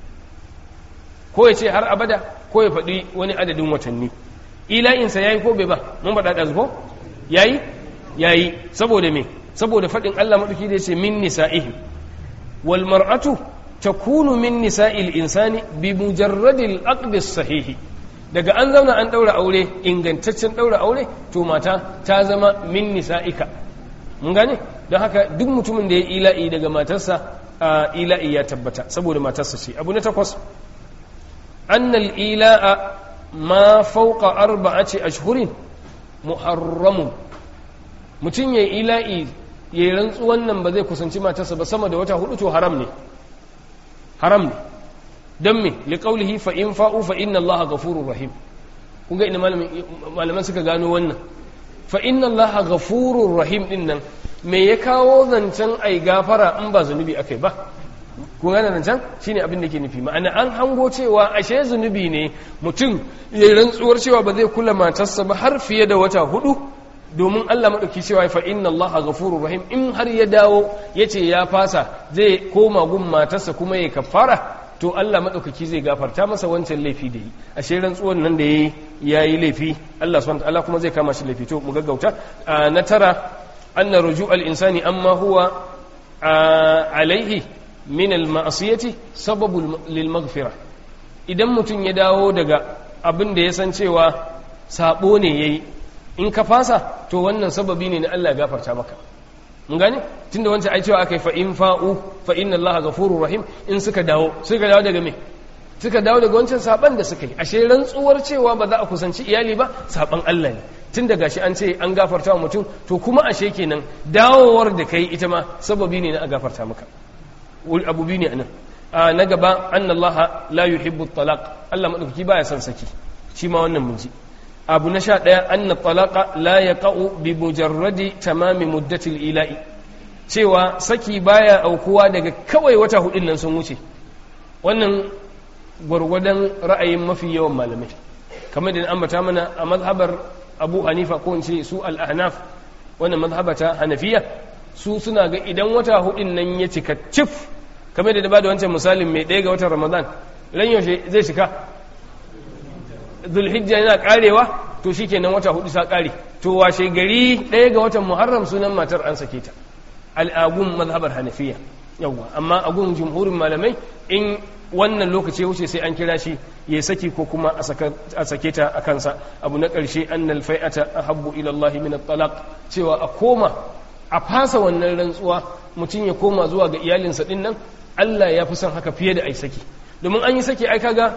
[SPEAKER 2] ko ya ce har abada ko ya faɗi wani adadin watanni ila'insa ya yi ko bai ba mun faɗa ɗazu ko ya yi ya yi saboda me saboda faɗin allah maɗauki da ya ce min nisa'ihi wal mar'atu takunu min nisa'il insani bi mujarradil aqdis sahihi daga an zauna an ɗaura aure ingantaccen ɗaura aure to mata ta zama min nisa'ika mun gane don haka duk mutumin da ya ila'i daga matarsa a ila'i ya tabbata saboda matarsa ce abu na takwas annal ila'a ma fauka arba'ati ashhurin muharramun mutum ya ila'i ya rantsuwan nan ba zai kusanci matarsa ba sama da wata hudu to haram ne haram ne don me liƙaulihi fa in fa'u fa inna Allah ghafurur rahim kun ga ina malaman suka gano wannan fa inna Allah ghafurur rahim din nan me ya kawo zancen ai gafara in ba zunubi akai ba kun gane zancen shine abin da ke nufi ma'ana an hango cewa ashe zunubi ne mutum ya rantsuwar cewa ba zai kula matarsa ba har fiye da wata hudu domin Allah maɗauki cewa fa inna Allah ghafurur rahim in har ya dawo yace ya fasa zai koma gun matarsa kuma ya kafara to Allah maɗaukaki zai gafarta masa wancan laifi da yi a shi rantsuwan nan da ya yi laifi Allah subhanahu ta'ala kuma zai kama shi laifi to mu gaggauta na tara anna ruju al-insani amma huwa alaihi min al-ma'siyati sababu lil maghfira idan mutum ya dawo daga abin da ya san cewa sabo ne yayi in ka fasa to wannan sababi ne na Allah ya gafarta maka mun gane tunda wancan ai cewa akai fa in fa'u fa inna allaha ghafurur rahim in suka dawo suka dawo daga me suka dawo daga wancan saban da suka yi ashe rantsuwar cewa ba za a kusanci iyali ba saban Allah ne tun daga shi an ce an gafarta wa mutum to kuma ashe kenan dawowar da kai ita ma sababi ne na a gafarta maka abu biyu ne anan na gaba anna allaha la yuhibbu talaq Allah madaukaki baya son saki shi ma wannan mun ji abu na sha ɗaya an na talaka la ya ƙa'u bi mujarradi tamami muddatil ila'i cewa saki baya aukuwa daga kawai wata hudun nan sun wuce wannan gwargwadon ra'ayin mafi yawan malamai kamar da ambata mana a mazhabar abu hanifa ko ce su al'ahnaf wannan mazhabata hanafiya su suna ga idan wata hudun nan ya cika cif kamar da ba da wancan misalin mai ɗaya ga watan ramadan ran yaushe zai cika zulhijja yana karewa to shikenan wata hudu sa kare to washe gari ɗaya ga watan muharram sunan matar an sake ta al'agun mazhabar hanafiya yawwa amma agun jumhurin malamai in wannan lokaci wuce sai an kira shi ya saki ko kuma a sake ta a kansa abu na ƙarshe annal fai'ata ahabbu ila Allah min at-talaq cewa a koma a fasa wannan rantsuwa mutum ya koma zuwa ga iyalinsa din nan Allah ya fi son haka fiye da ai saki domin an yi saki ai kaga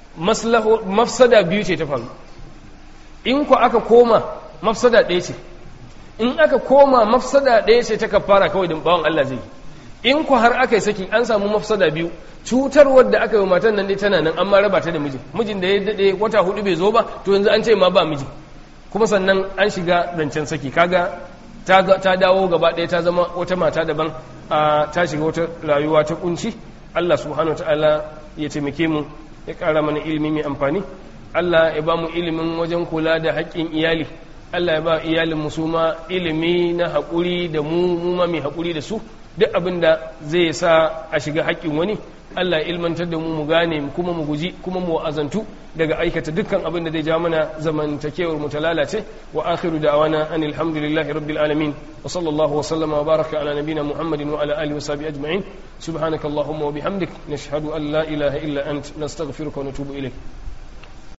[SPEAKER 2] mafsada biyu ce ta faru in ku aka koma mafsada ɗaya ce in aka koma mafsada ɗaya ce ta kafara kawai da bawan Allah zai in ku har aka yi saki an samu mafsada biyu cutarwar da aka yi matan nan dai tana nan amma raba ta da mijin mijin da ya daɗe wata hudu bai zo ba to yanzu an ce ma ba miji kuma sannan an shiga zancen saki kaga ta dawo gaba ɗaya ta zama wata mata daban ta shiga wata rayuwa ta kunci Allah subhanahu wa ta'ala ya taimake mu ya ƙara mana ilimi mai amfani Allah ya ba mu ilimin wajen kula da haƙƙin iyali Allah ya ba iyalin musu ma ilimi na haƙuri da mu mu ma mai haƙuri da su duk abin da zai sa a shiga haƙƙin wani Allah ya ilmantar da mu mu gane kuma mu guji kuma mu azantu daga aikata dukkan abin da zai ja mana zamantakewar mu ta lalace wa akhiru da'wana anil hamdulillahi rabbil alamin wa sallallahu wa sallama wa baraka ala nabiyyina muhammadin wa ala alihi wa sahbihi ajma'in subhanakallahumma wa bihamdik nashhadu an la ilaha illa ant nastaghfiruka wa natubu ilayk